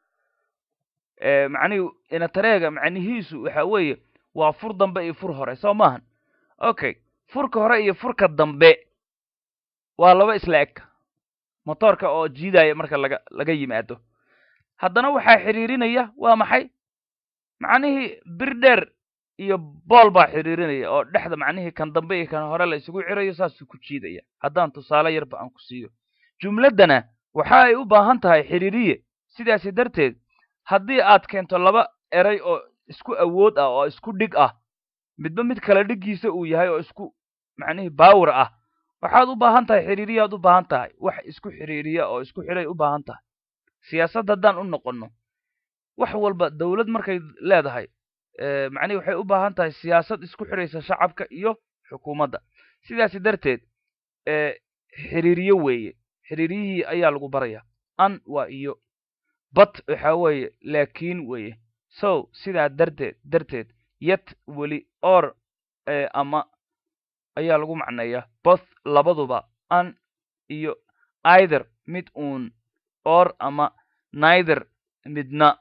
macnihi inatareega macnihiisu waxa weeye waa fur dambe iyo fur hore soo maahan okay furka hore iyo furka dambe waa laba isla eg motoorka oo jiidaya marka laga laga yimaado haddana waxaa xiriirinaya waa maxay macnihii bir dheer iyo bool baa xiriirinaya oo dhexda macnihii kan dambe iyo kan hore la isugu xirayo saasuu ku jiidaya haddaan tusaale yarba aan ku siiyo jumladdana waxa ay u baahan tahay xiriiriye sidaasi darteed haddii aad keento laba eray oo isku awood ah oo isku dhig ah midba mid kale dhiggiisa uu yahay oo isku macnihii bawr ah waxaad u baahan tahay xiriiriyaad u baahan tahay wax isku xiriiriya oo isku xidhay u baahan tahay siyaasad haddaan u noqonno wax walba dowlad markay leedahay macnihi waxay u baahan tahay siyaasad isku xidhaysa shacabka iyo xukuumadda sidaasi darteed xiriiriye weeye xiriiriyihii ayaa lagu baraya an waa iyo bat waxa weeye laakiin weeye so sidaa darteed darteed yet weli or ama ayaa lagu macneeya both labaduba an iyo either mid uun or ama neither midna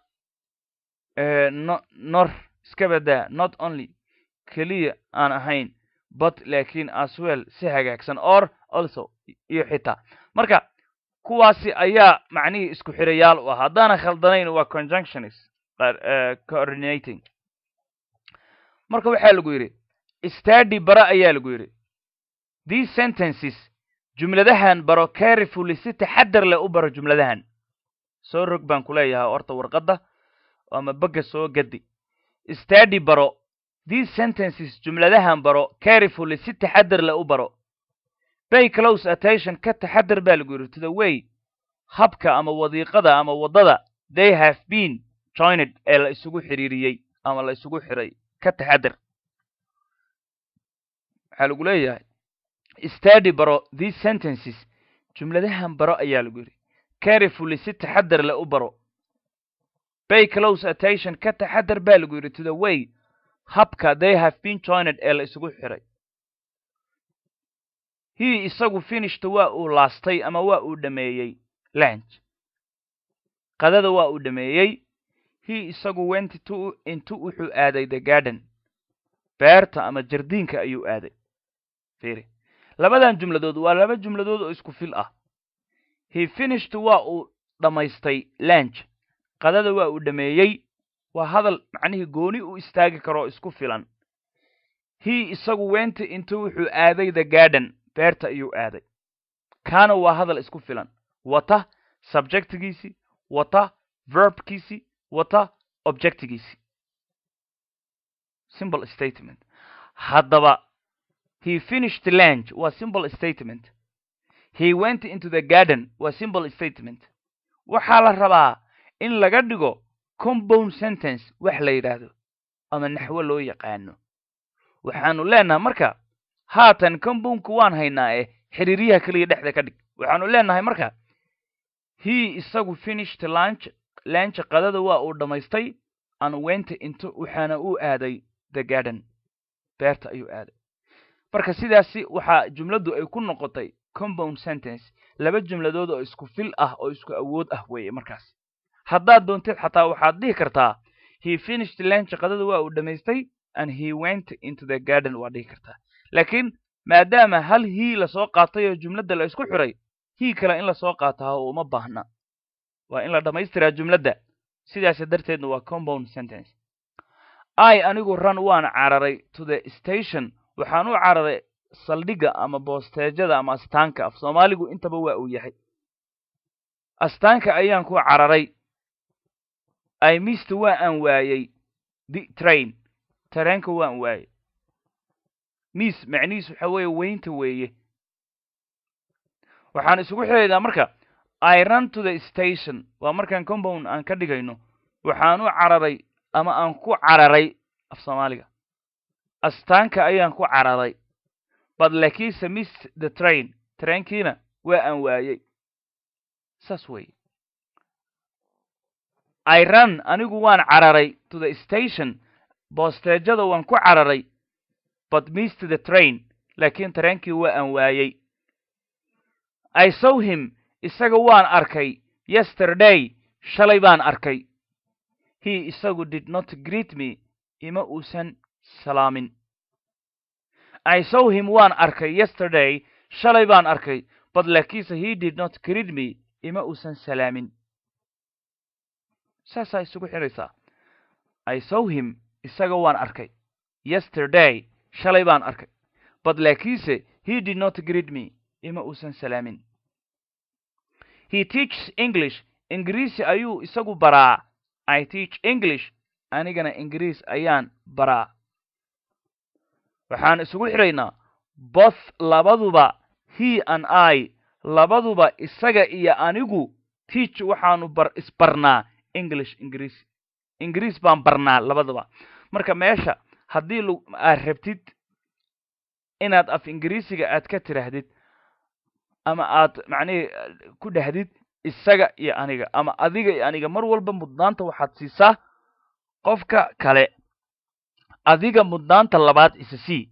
no nor iska badaa not only keliya aan ahayn but laakiin as well si hagaagsan or also iyo xitaa marka kuwaasi ayaa macnihii isku xirayaal u ah haddaana khaldanayn waa conjunctionis coordinating marka waxaa lagu yidhi stady bara ayaa lagu yidhi these sentences jumladahan baro carefully si taxadar leh u baro jumladahan soo rog baan ku leeyahay horta warqadda ama begga soo gadi stady baro these sentences jumladahan baro carefully si taxadar leh u baro bay close attention ka taxadar baa lagu yidhi to the way habka ama wadiiqada ama waddada they have been joined ee la isugu xiriiriyey ama la isugu xiray ka taxadar waxaa lagu leeyahay stady baro these sentences jumladahan baro ayaa lagu yidhi carefully si taxadar leh u baro bay close attention ka taxadar baa lagu yidhi to the way habka they have been joined ee la isugu xiray he isagu finishta waa uu laastay ama waa uu dhameeyey lanch qadada waa uu dhameeyey he isagu went to intu wuxuu aaday the garden beerta ama jardiinka ayuu aaday fiiri labadan jumladood waa laba jumladood oo isku fil ah he finished waa uu dhammaystay lanch qadada waa uu dhameeyey waa hadal macnihii gooni u istaagi karoo isku filan he isagu went intu wuxuu aaday the garden beerta ayuu aaday kaana waa hadal isku filan wata subjectigiisii wata verbkiisii wata objectigiisii simple statement haddaba he finished lanch waa simple statement he went into the garden waa simple statement waxaa la rabaa in laga dhigo compound sentence wax la yidhaahdo ama naxwo loo yaqaano waxaanu leenahay marka haatan compoundku waan haynaa ee xiriiryaha keliya dhexda ka dhig waxaanu leenahay marka he isagu finished lunch lanch qadada waa uu dhammaystay and went into waxaana uu aaday the garden beerta ayuu aaday marka sidaasi waxaa jumladdu ay ku noqotay compound sentence laba jumladood oo isku fil ah oo isku awood ah weeye markaas haddaad doontid xataa waxaad dhihi kartaa he finished lanch qadada waa uu dhammaystay and he went into the garden waa dhihi kartaa laakiin maadaama hal hii lasoo qaatay oo jumladda la isku xiray hii kale in lasoo qaataa uma baahna waa in la dhammaystiraa jumladda sidaas darteedna waa compound sentence i anigu run waan cararay to the station waxaan u cararay saldhigga ama boosteejada ama astaanka af soomaaligu intaba waa uu yahay astaanka ayaan ku cararay i mist waa aan waayey the train tareenka waan waayey miss macnihiis waxa weeye weynta weeye waxaan isugu xiraynaa marka i run to the station waa markaan compound aan ka dhigayno waxaan u cararay ama aan ku cararay af soomaaliga astaanka ayaan ku cararay bad lakiinse miss the train trainkiina waa aan waayey saas weeye i run anigu waan cararay to the station boosteejada waan ku cararay but missed the train laakiin tareenkii waa aan waayey i saw him isaga waan arkay yesterday shalay baan arkay he isagu did not greet me ima uusan salaamin i saw him waan arkay yesterday shalay baan arkay but laakiinse he did not greet me ima uusan salaamin saasaa isugu xidhaysaa i saw him isaga waan arkay yesterday shalay baan arkay but laakiinse he did not greet me ima uusan salaamin he teaches english ingiriisi ayuu isagu baraa i teach english anigana ingiriis ayaan baraa waxaan isugu xidhaynaa both labaduba he and i labaduba isaga iyo anigu teach waxaanu bar isbarnaa english ingiriisi ingiriis baan barnaa labaduba marka meesha haddii l aad rabtid inaad af ingiriisiga aad ka tiraahdid ama aad macnihii ku dhahdid isaga iyo aniga ama adiga iyo aniga mar walba mudnaanta waxaad siisaa qofka kale adiga mudnaanta labaad isa sii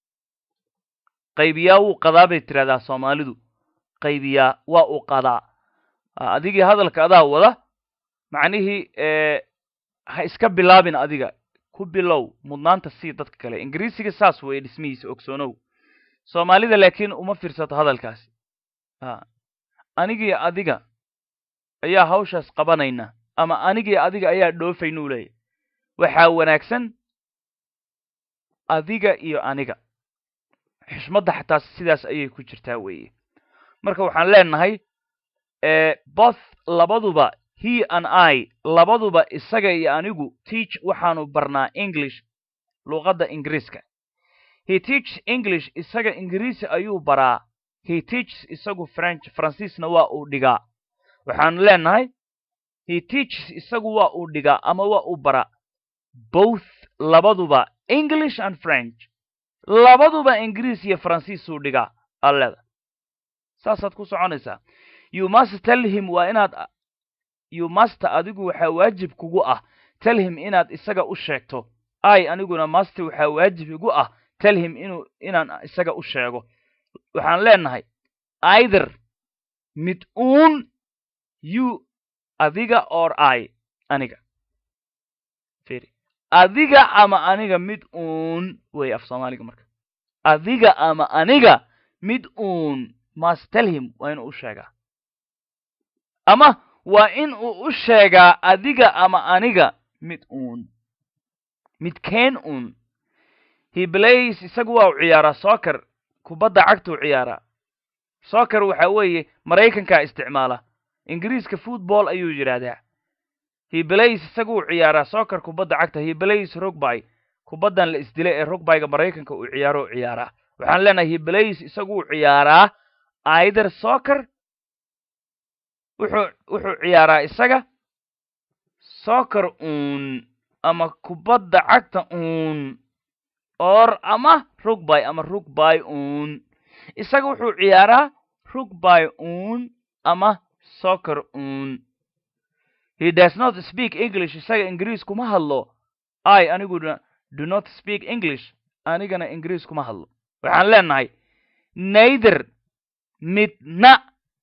qaybiyaa wuu qadaa bay tidhahdaa soomaalidu qaybiyaa waa uu qadaa adigii hadalka adaa wada macnihii ha iska bilaabin adiga ku bilow mudnaanta sii dadka kale ingiriisiga saas weeye dhismihiisa ogsoonow soomaalida laakiin uma fiirsato hadalkaasi anigii adiga ayaa hawshaas qabanayna ama anigii adiga ayaa dhoofaynuu leeyahy waxaa wanaagsan adiga iyo aniga xishmadda xataa sidaas ayay ku jirtaa weeye marka waxaan leenahay both labaduba he and i labaduba isaga iyo anigu teach waxaanu barnaa english luqadda ingiriiska he teaches english isaga ingiriisi ayuu baraa he teaches isagu french faransiisna waa uu dhigaa waxaanu leenahay he teaches isagu waa uu dhigaa ama waa uu baraa both labaduba english and french labaduba ingiriis iyo faransiisuu dhigaa alleda saasaad ku soconaysaa you must tell him waa inaad you must adigu waxaa waajib kugu ah tell him inaad isaga u sheegto i aniguna must waxaa waajib igu ah tell him inuu inaan isaga u sheego waxaan leenahay either mid uun you adiga or i aniga firi adiga ama aniga mid uun wey af soomaaliga marka adiga ama aniga mid uun must tell him waa inuu u sheegaa ama waa in uu u sheegaa adiga ama aniga mid uun midkeen uun he blays isagu waa u ciyaaraa soccer kubadda cagtuu ciyaaraa soccer waxa weeye maraykankaa isticmaala ingiriiska football ayuu yidhaahdaa he blays isagu uu ciyaaraa soccer kubadda cagta he blays rugby kubaddan la isdilay ee rugbyga maraykanka uu ciyaaro u ciyaaraa waxaan leenahay he blays isagu uu ciyaaraa either soccer wuxuu wuxuu ciyaaraa isaga soccer uun ama kubadda cagta uun or ama rugby ama rugby uun isaga wuxuu ciyaaraa rugby uun ama soccer uun he does not speak english isaga ingiriis kuma hadlo i aniguna do not speak english anigana ingiriis kuma hadlo waxaan leenahay neither midna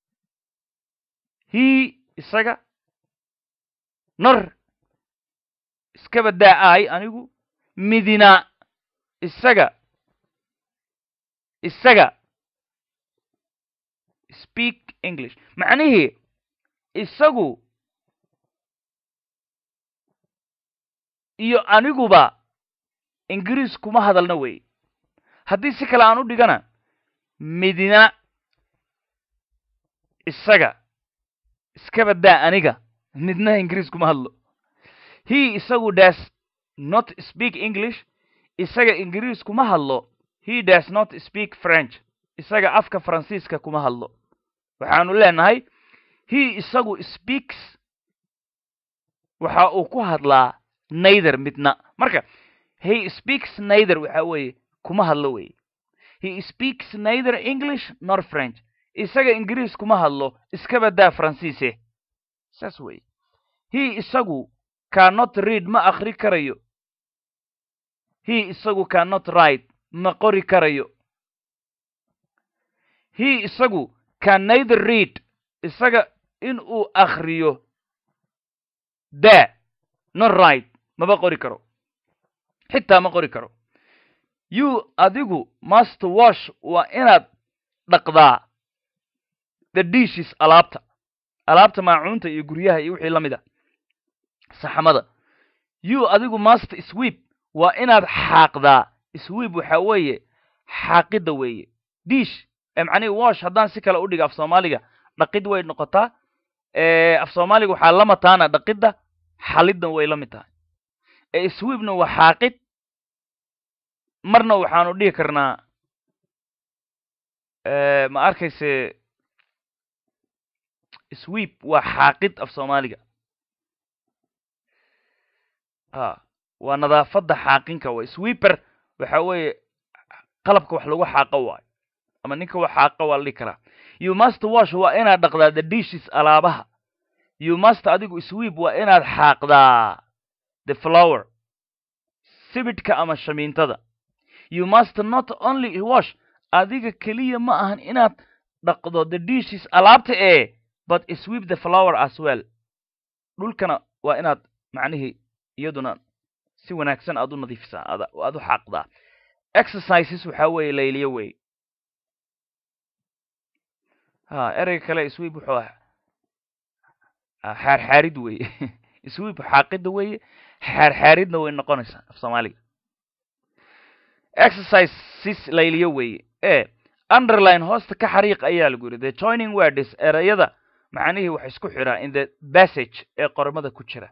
he isaga nor iska badaa ay anigu midina isaga isaga speak english macnihii isagu iyo aniguba ingiriis kuma hadalna wey haddii si kale aan u dhigana midina isaga iska badaa aniga midna ingiriis kuma hadlo he isagu does not speak english isaga ingiriis kuma hadlo he does not speak french isaga afka faransiiska kuma hadlo waxaanu leenahay he isagu speaks waxa uu ku hadlaa neither midna marka he speaks neither waxa weeye kuma hadlo weye he speaks neither english nor french isaga ingiriis kuma hadlo iska badaa faransiise saas weye he isagu cannot read ma akri karayo he isagu cannot write ma qori karayo he isagu can neither read isaga in uu akriyo da nor write maba qori karo xitaa ma qori karo you adigu must wash waa inaad dhaqdaa the dishes alaabta alaabta maacuunta iyo guryaha iyo wixii la mid a saxamada you adigu must sweep waa inaad xaaqdaa sweep waxa weeye xaaqidda weeye dish macnihi wash haddaan si kale u dhiga af soomaaliga dhaqid way noqotaa af soomaaliga waxaa la mataana dhaqidda xaliddan way la mid tahay sweepna waa xaaqid marna waxaanu dhihi karnaa ma arkayse sweep waa xaaqid af soomaaliga a waa nadaafadda xaaqinka way sweeper waxa weeye qalabka wax lagu xaaqo waayo ama ninka wax xaaqa waa la dhihi karaa you must wash waa inaad dhaqdaa the dishes alaabaha you must adigu sweep waa inaad xaaqdaa the flower sibidhka ama shamiintada you must not only wash adiga keliya ma ahan inaad dhaqdo the dishes alaabta ee but sweep the flower as well dhulkana waa inaad macnihii iyaduna si wanaagsan aad u nadiifisaa aad u xaaqdaa exercises waxaa weeye layliyo wey ha ereyga kale sweep wuxuu ah xaarxaarid weye sweep xaaqidda weeye xaarxaaridna way noqonaysaa af soomaaliga exercises layliyo weeye e underline hoosta ka xariiq ayaa lagu yidhi the joining words ereyada macnihii wax isku xiraa in the passage ee qormada ku jira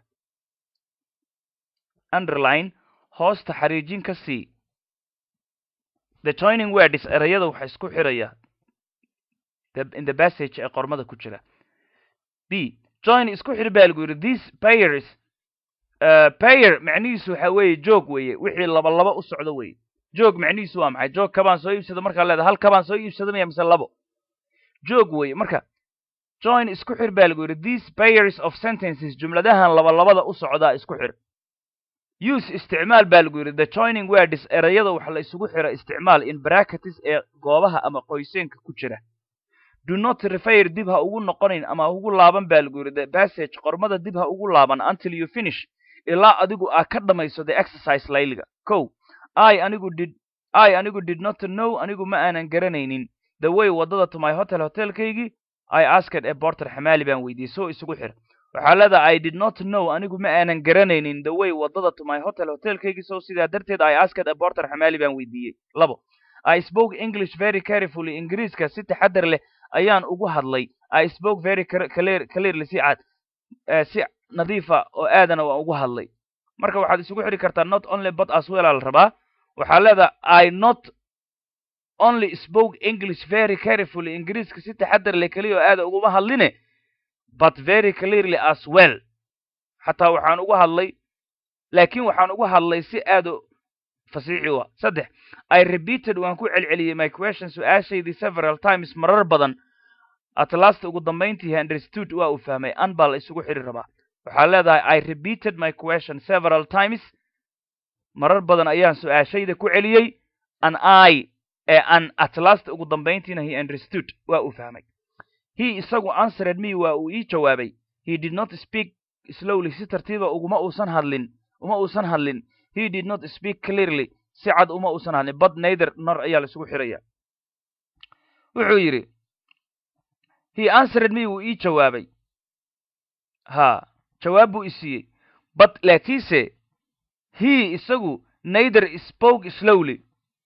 underline hoosta xariijin ka sii the joining words ereyada waxa isku xiraya in the passage ee qormada ku jira b join isku xir baa lagu yidhi these payers payer macnihiisu waxa weeye joog weeye wixii laba laba u socdo weye joog macnihiisu waa maxay joog kabaan soo iibsado markaa leeda hal kabaan soo iibsado maya mise labo joog weye marka join isku xir baa lagu yidhi these payers of sentences jumladahan laba labada u socdaa isku xir use isticmaal baa lagu yidhi the joining words ereyada waxa la isugu xira isticmaal in bracketes ee goobaha ama qoyseenka ku jira do not refer dib ha ugu noqonayn ama ha ugu laaban baa lagu yidhi the passage qormada dib ha ugu laaban until you finish ilaa adigu aa ka dhamayso the exercise layliga kow i anigu did i anigu did not know anigu ma aanan garanaynin the way waddada to my hotel hotelkaygii i asked a porter xamaali baan weydiiyey soo isugu xir waxaa leedahay i did not know anigu ma aanan garanaynin the way waddada to my hotel hotelkaygii so sidaa darteed i asked a porter xamaali baan weydiiyey labo i spoke english very carefully ingiriiska si taxadar leh ayaan ugu hadlay i spoke very clear clearly si cad si nadiifa oo aadana waan ugu hadlay marka waxaad isugu xidhi kartaa not only but as well aa la rabaa waxaa leedahay i not only spoke english very carefully ingiriiska si taxadar leh keliya oo aada uguma hadline but very clearly as well xataa waxaan ugu hadlay laakiin waxaan ugu hadlay si aada fasiixi u ah saddex i repeated waan ku celceliyey my question su-aashaydii several times marar badan at last ugu dambayntii understood waa uu fahmay an baa la isugu xidhi rabaa waxaa leedahay i repeated my question several times marar badan ayaan su-aashayda ku celiyey an i ee an at last ugu dambayntiina he understood waa uu fahmay he isagu answered me waa uu ii jawaabay he did not speak slowly si tartiiba uguma uusan hadlin uma uusan hadlin he did not speak clearly si cad uma uusan hadlin but neither nor ayaa la isugu xidhaya wuxuu yidhi he answered me wuu ii jawaabay ha jawaab buu i siiyey but laakiinse he isagu neither spoke slowly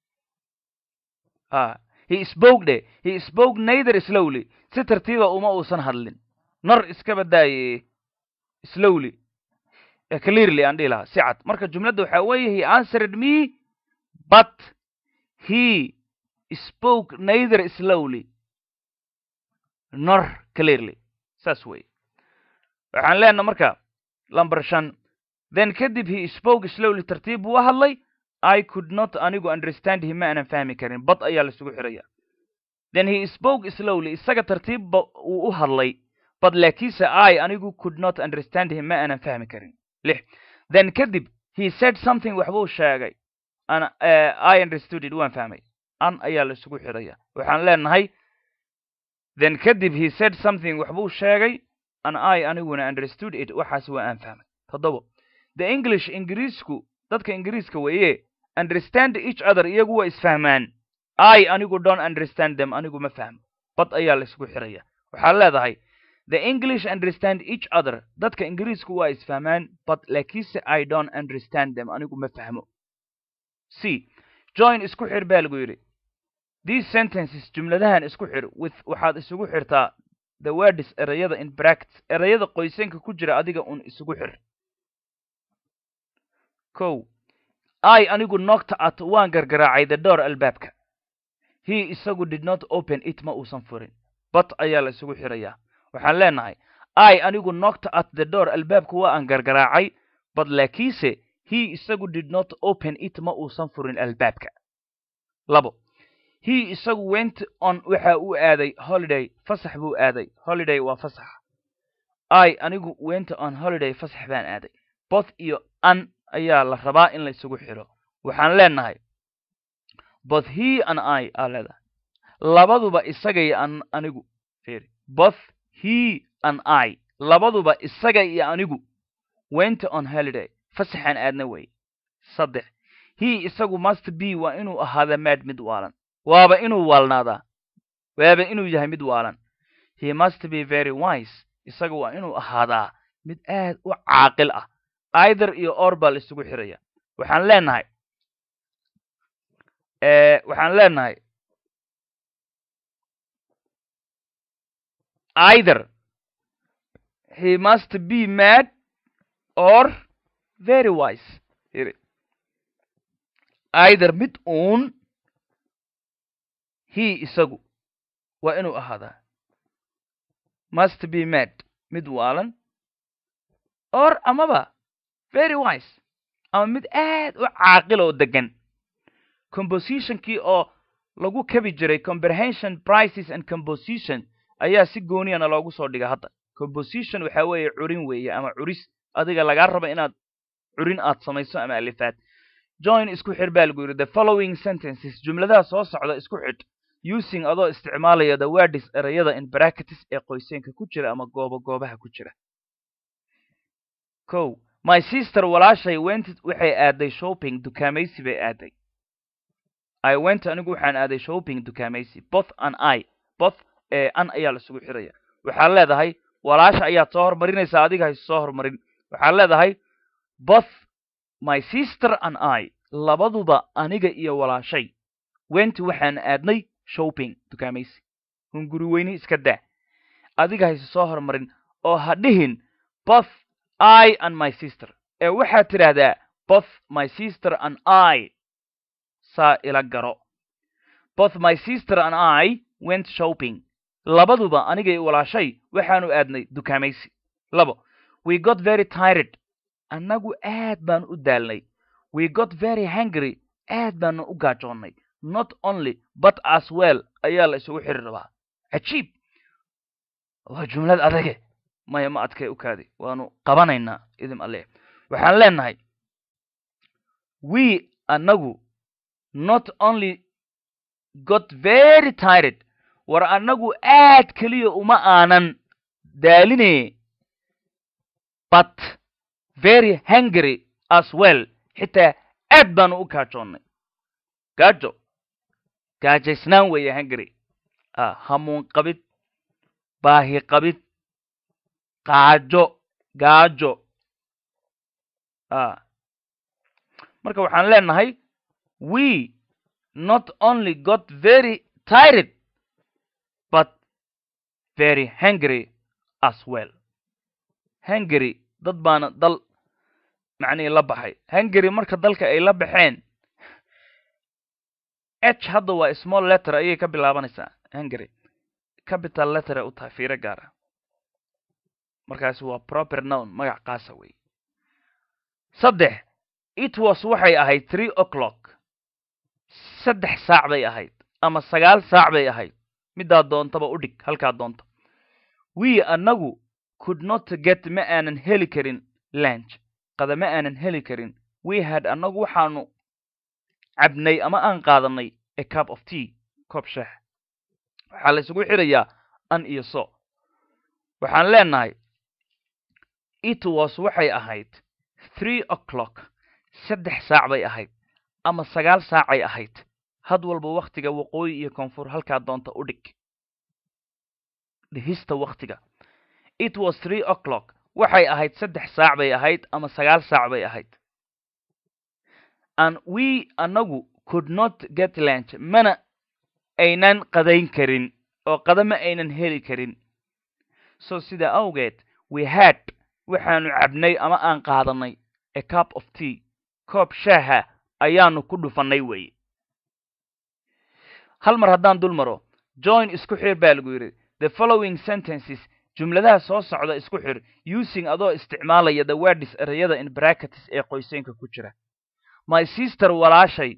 ha he spoke de he spoke neither slowly si tartiiba uma uusan hadlin nor iska badaaye slowly clearly aan dhihi lahaa si cad marka jumladda waxaa weeye he answered me but he spoke neither slowly nor clearly saas weye waxaan leenaha marka lumber shan then kadib he spoke slowly tartiib buu u hadlay i could not anigu understand him ma aanan fahmi karin bad ayaa la isugu xidhaya then he spoke slowly isaga tartiibba uu u hadlay but laakiinse i anigu could not understand him ma aanan fahmi karin lix then kadib he said something waxbuu sheegay an uh, i understood it waan fahmay an ayaa la isugu xidhaya waxaan leenahay then kadib he said something waxbuu sheegay an i aniguna understood it waxaas waa aan fahmay toddobo the english ingiriisku dadka ingiriiska weeye understand each other iyagu waa isfahmaan i anigu don't understand them anigu ma fahmo bad ayaa la isugu xidhaya waxaad leedahay the english understand each other dadka ingiriisku waa isfahmaan but laakiinse i don't understand them anigu ma fahmo c join isku xir baa lagu yidhi these sentences jumladahan isku xir with waxaad isugu xirtaa the words erayada in brackets erayada qoysanka ku jira adiga un isugu xir kow i anigu nogta at waan gargaraacay the door albaabka he isagu did not open it ma uusan furin but ayaa la isugu xirayaa waxaan leenahay i anigu nogta at the door albaabka waa aan gargaraacay but laakiinse he isagu did not open it ma uusan furin albaabka labo he isagu went on waxa uu aaday holiday fasax buu aaday holiday waa fasax i anigu went on holiday fasax baan aaday both iyo an ayaa la rabaa in la isugu xidho waxaan leenahay both he and i aa leedahay labaduba isaga iyo an anigu firi both he and i labaduba isaga iyo anigu went on holiday fasaxaan aadna wey saddex he isagu must be waa inuu ahaada maad mid waalan waaba inuu waalnaadaa waaba inuu yahay mid waalan he must be very wise isaga waa inuu ahaadaa mid aad u caaqil ah either iyo or baa la isugu xiraya waxaan leenahay waxaan leenahay either he must be mad or very wise either mid uun he isagu waa inuu ahaadaa must be mad mid waalan or amaba very wise ama mid aad u caaqil oo degan compositionkii oo lagu kabi jiray comprehension prices and composition ayaa si gooniyana loogu soo dhiga hadda composition waxaa weeye curin weeye ama curis adiga lagaa raba inaad curin aad samayso ama alifaad join isku xir baa lagu yidhi the following sentences jumladaha soo socda isku xidh using adoo isticmaalaya the words erayada in bracketis ee qoyseenka ku jira ama goobo goobaha ku jira ko my sister walaashay went waxay aaday shopping dukaamaysi bay aaday i went anigu waxaan aaday shopping dukaamaysi both an i both ee an ayaa laisugu xiraya waxaad leedahay walaasha ayaad soo hormarinaysaa adiga hayse soo hormarin waxaad leedahay both my sister and i labaduba aniga iyo walaashay went waxaan aadnay shopping dukaamaysi hunguri weyni iska daa adiga hayse soo hormarin oo ha dhihin both i and my sister ee waxaad tidhaahdaa both my sister and i saa ila garo both my sister and i went shopping labaduba aniga iyo walaashay waxaanu aadnay dukaamaysi labo we got very tired annagu aad baan u daalnay we got very hungry aad baanu u gaajoonnay not only but as well ayaa la isugu xiri rabaa cajiib waa jumlad adage maya ma adkay u kaadi waanu qabanaynaa idim alle waxaan leenahay we annagu not only got very tired war annagu aad keliya uma aanan daaline but very hungry as well xitaa aad baanu u gaajoonnay gaajo gaajaysnaan weeye hungry hamuun qabid baahi qabid qaajo gaajo marka waxaan leenahay we not only got very tired but very hungry as well hungary dad baana dal macnihii la baxay hungary marka dalka ay la baxeen h hadda waa small letter ayay ka bilaabanaysaa hungary capital letter u tahay fiiro gaara markaasi waa proper noun magac qaasa wey saddex it was waxay ahayd three o'clock saddex saac bay ahayd ama sagaal saac bay ahayd middaa doontaba u dhig halkaa doonta we annagu could not get ma aanan heli karin lanch qada ma aanan heli karin we had annagu waxaanu cabnay ama aan qaadanay a cup of tea koob sheex waxaa la isugu xirayaa an iyo so waxaan leenahay it was waxay ahayd three o'clock saddex saac bay ahayd ama sagaal saacay ahayd had walba wakhtiga waqooyi iyo koonfur halkaa doonta u dhig dhihista wakhtiga it was three o'clock waxay ahayd saddex saac bay ahayd ama sagaal saac bay ahayd and we annagu could not get lunch mana aynan qadayn karin oo qada ma aynan heli karin so sida awgeed we had waxaanu cabnay ama aan qaadanay a cup of tea koob shaaha ayaanu ku dhufannay weeye hal mar haddaan dul maro join isku xir baa lagu yidhi the following sentences jumladaha soo socda isku xir using adoo isticmaalaya the words erayada in bracketis ee qoyseenka ku jira my sister walaashay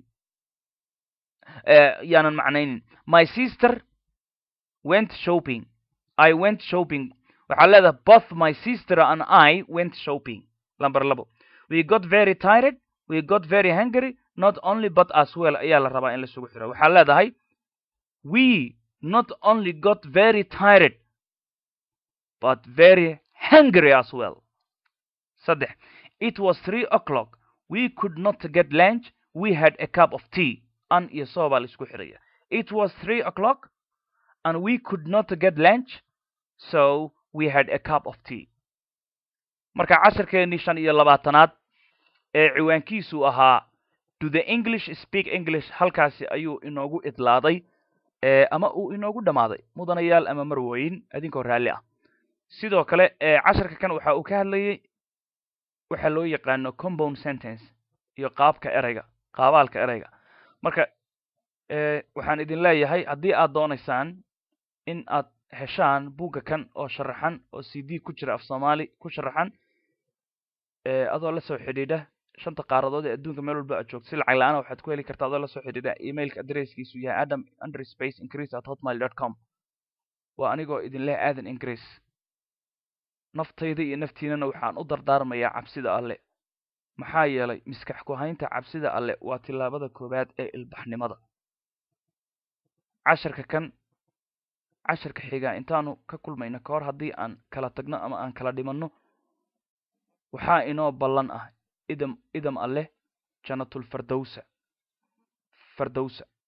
yaanan macnaynin my sister went shopping i went shopping waxaa leedahay both my sister and i went shopping lamber labo we got very tired we got very hungry not only but as well ayaa la rabaa in laisugu xiro waxaa leedahay we not only got very tired but very hungry as well saddex it was three o'clock we could not get lunch we had a cup of tea an iyo soo baa laisku xiraya it was three o'clock and we could not get lunch so we had a cup of tea marka casharkeennii shan iyo labaatanaad ee ciwaankiisu ahaa do the english speak english halkaasi ayuu inoogu idlaaday ama uu inoogu dhammaaday mudanayaal ama marwooyin idinkoo raalli ah sidoo kale casharka kan waxa uu ka hadlayay waxa loo yaqaano compound sentence iyo qaabka ereyga qaabaalka ereyga marka waxaan idin leeyahay haddii aad doonaysaan in aad heshaan buugga kan oo sharaxan oo c d ku jira af soomaali ku sharaxan adoo la soo xidhiidha shanta qaaradood ee adduunka meel walba aad joogto si lacag la-aana waxaad ku heli kartaa adoo lasoo xidhiidha emailka adresskiisu yahay adam under space increase at hotmail dot com waa anigoo idin leh aadan increase naftayda iyo naftiinana waxaan u dardaarmayaa cabsida alle maxaa yeelay miskax ku haynta cabsida alle waa tillaabada koowaad ee ilbaxnimada casharka kan casharka xigaa intaanu ka kulmayno ka hor haddii aan kala tagno ama aan kala dhimanno waxaa inoo ballan ah idam idam alleh janatulfardowsa fardowsa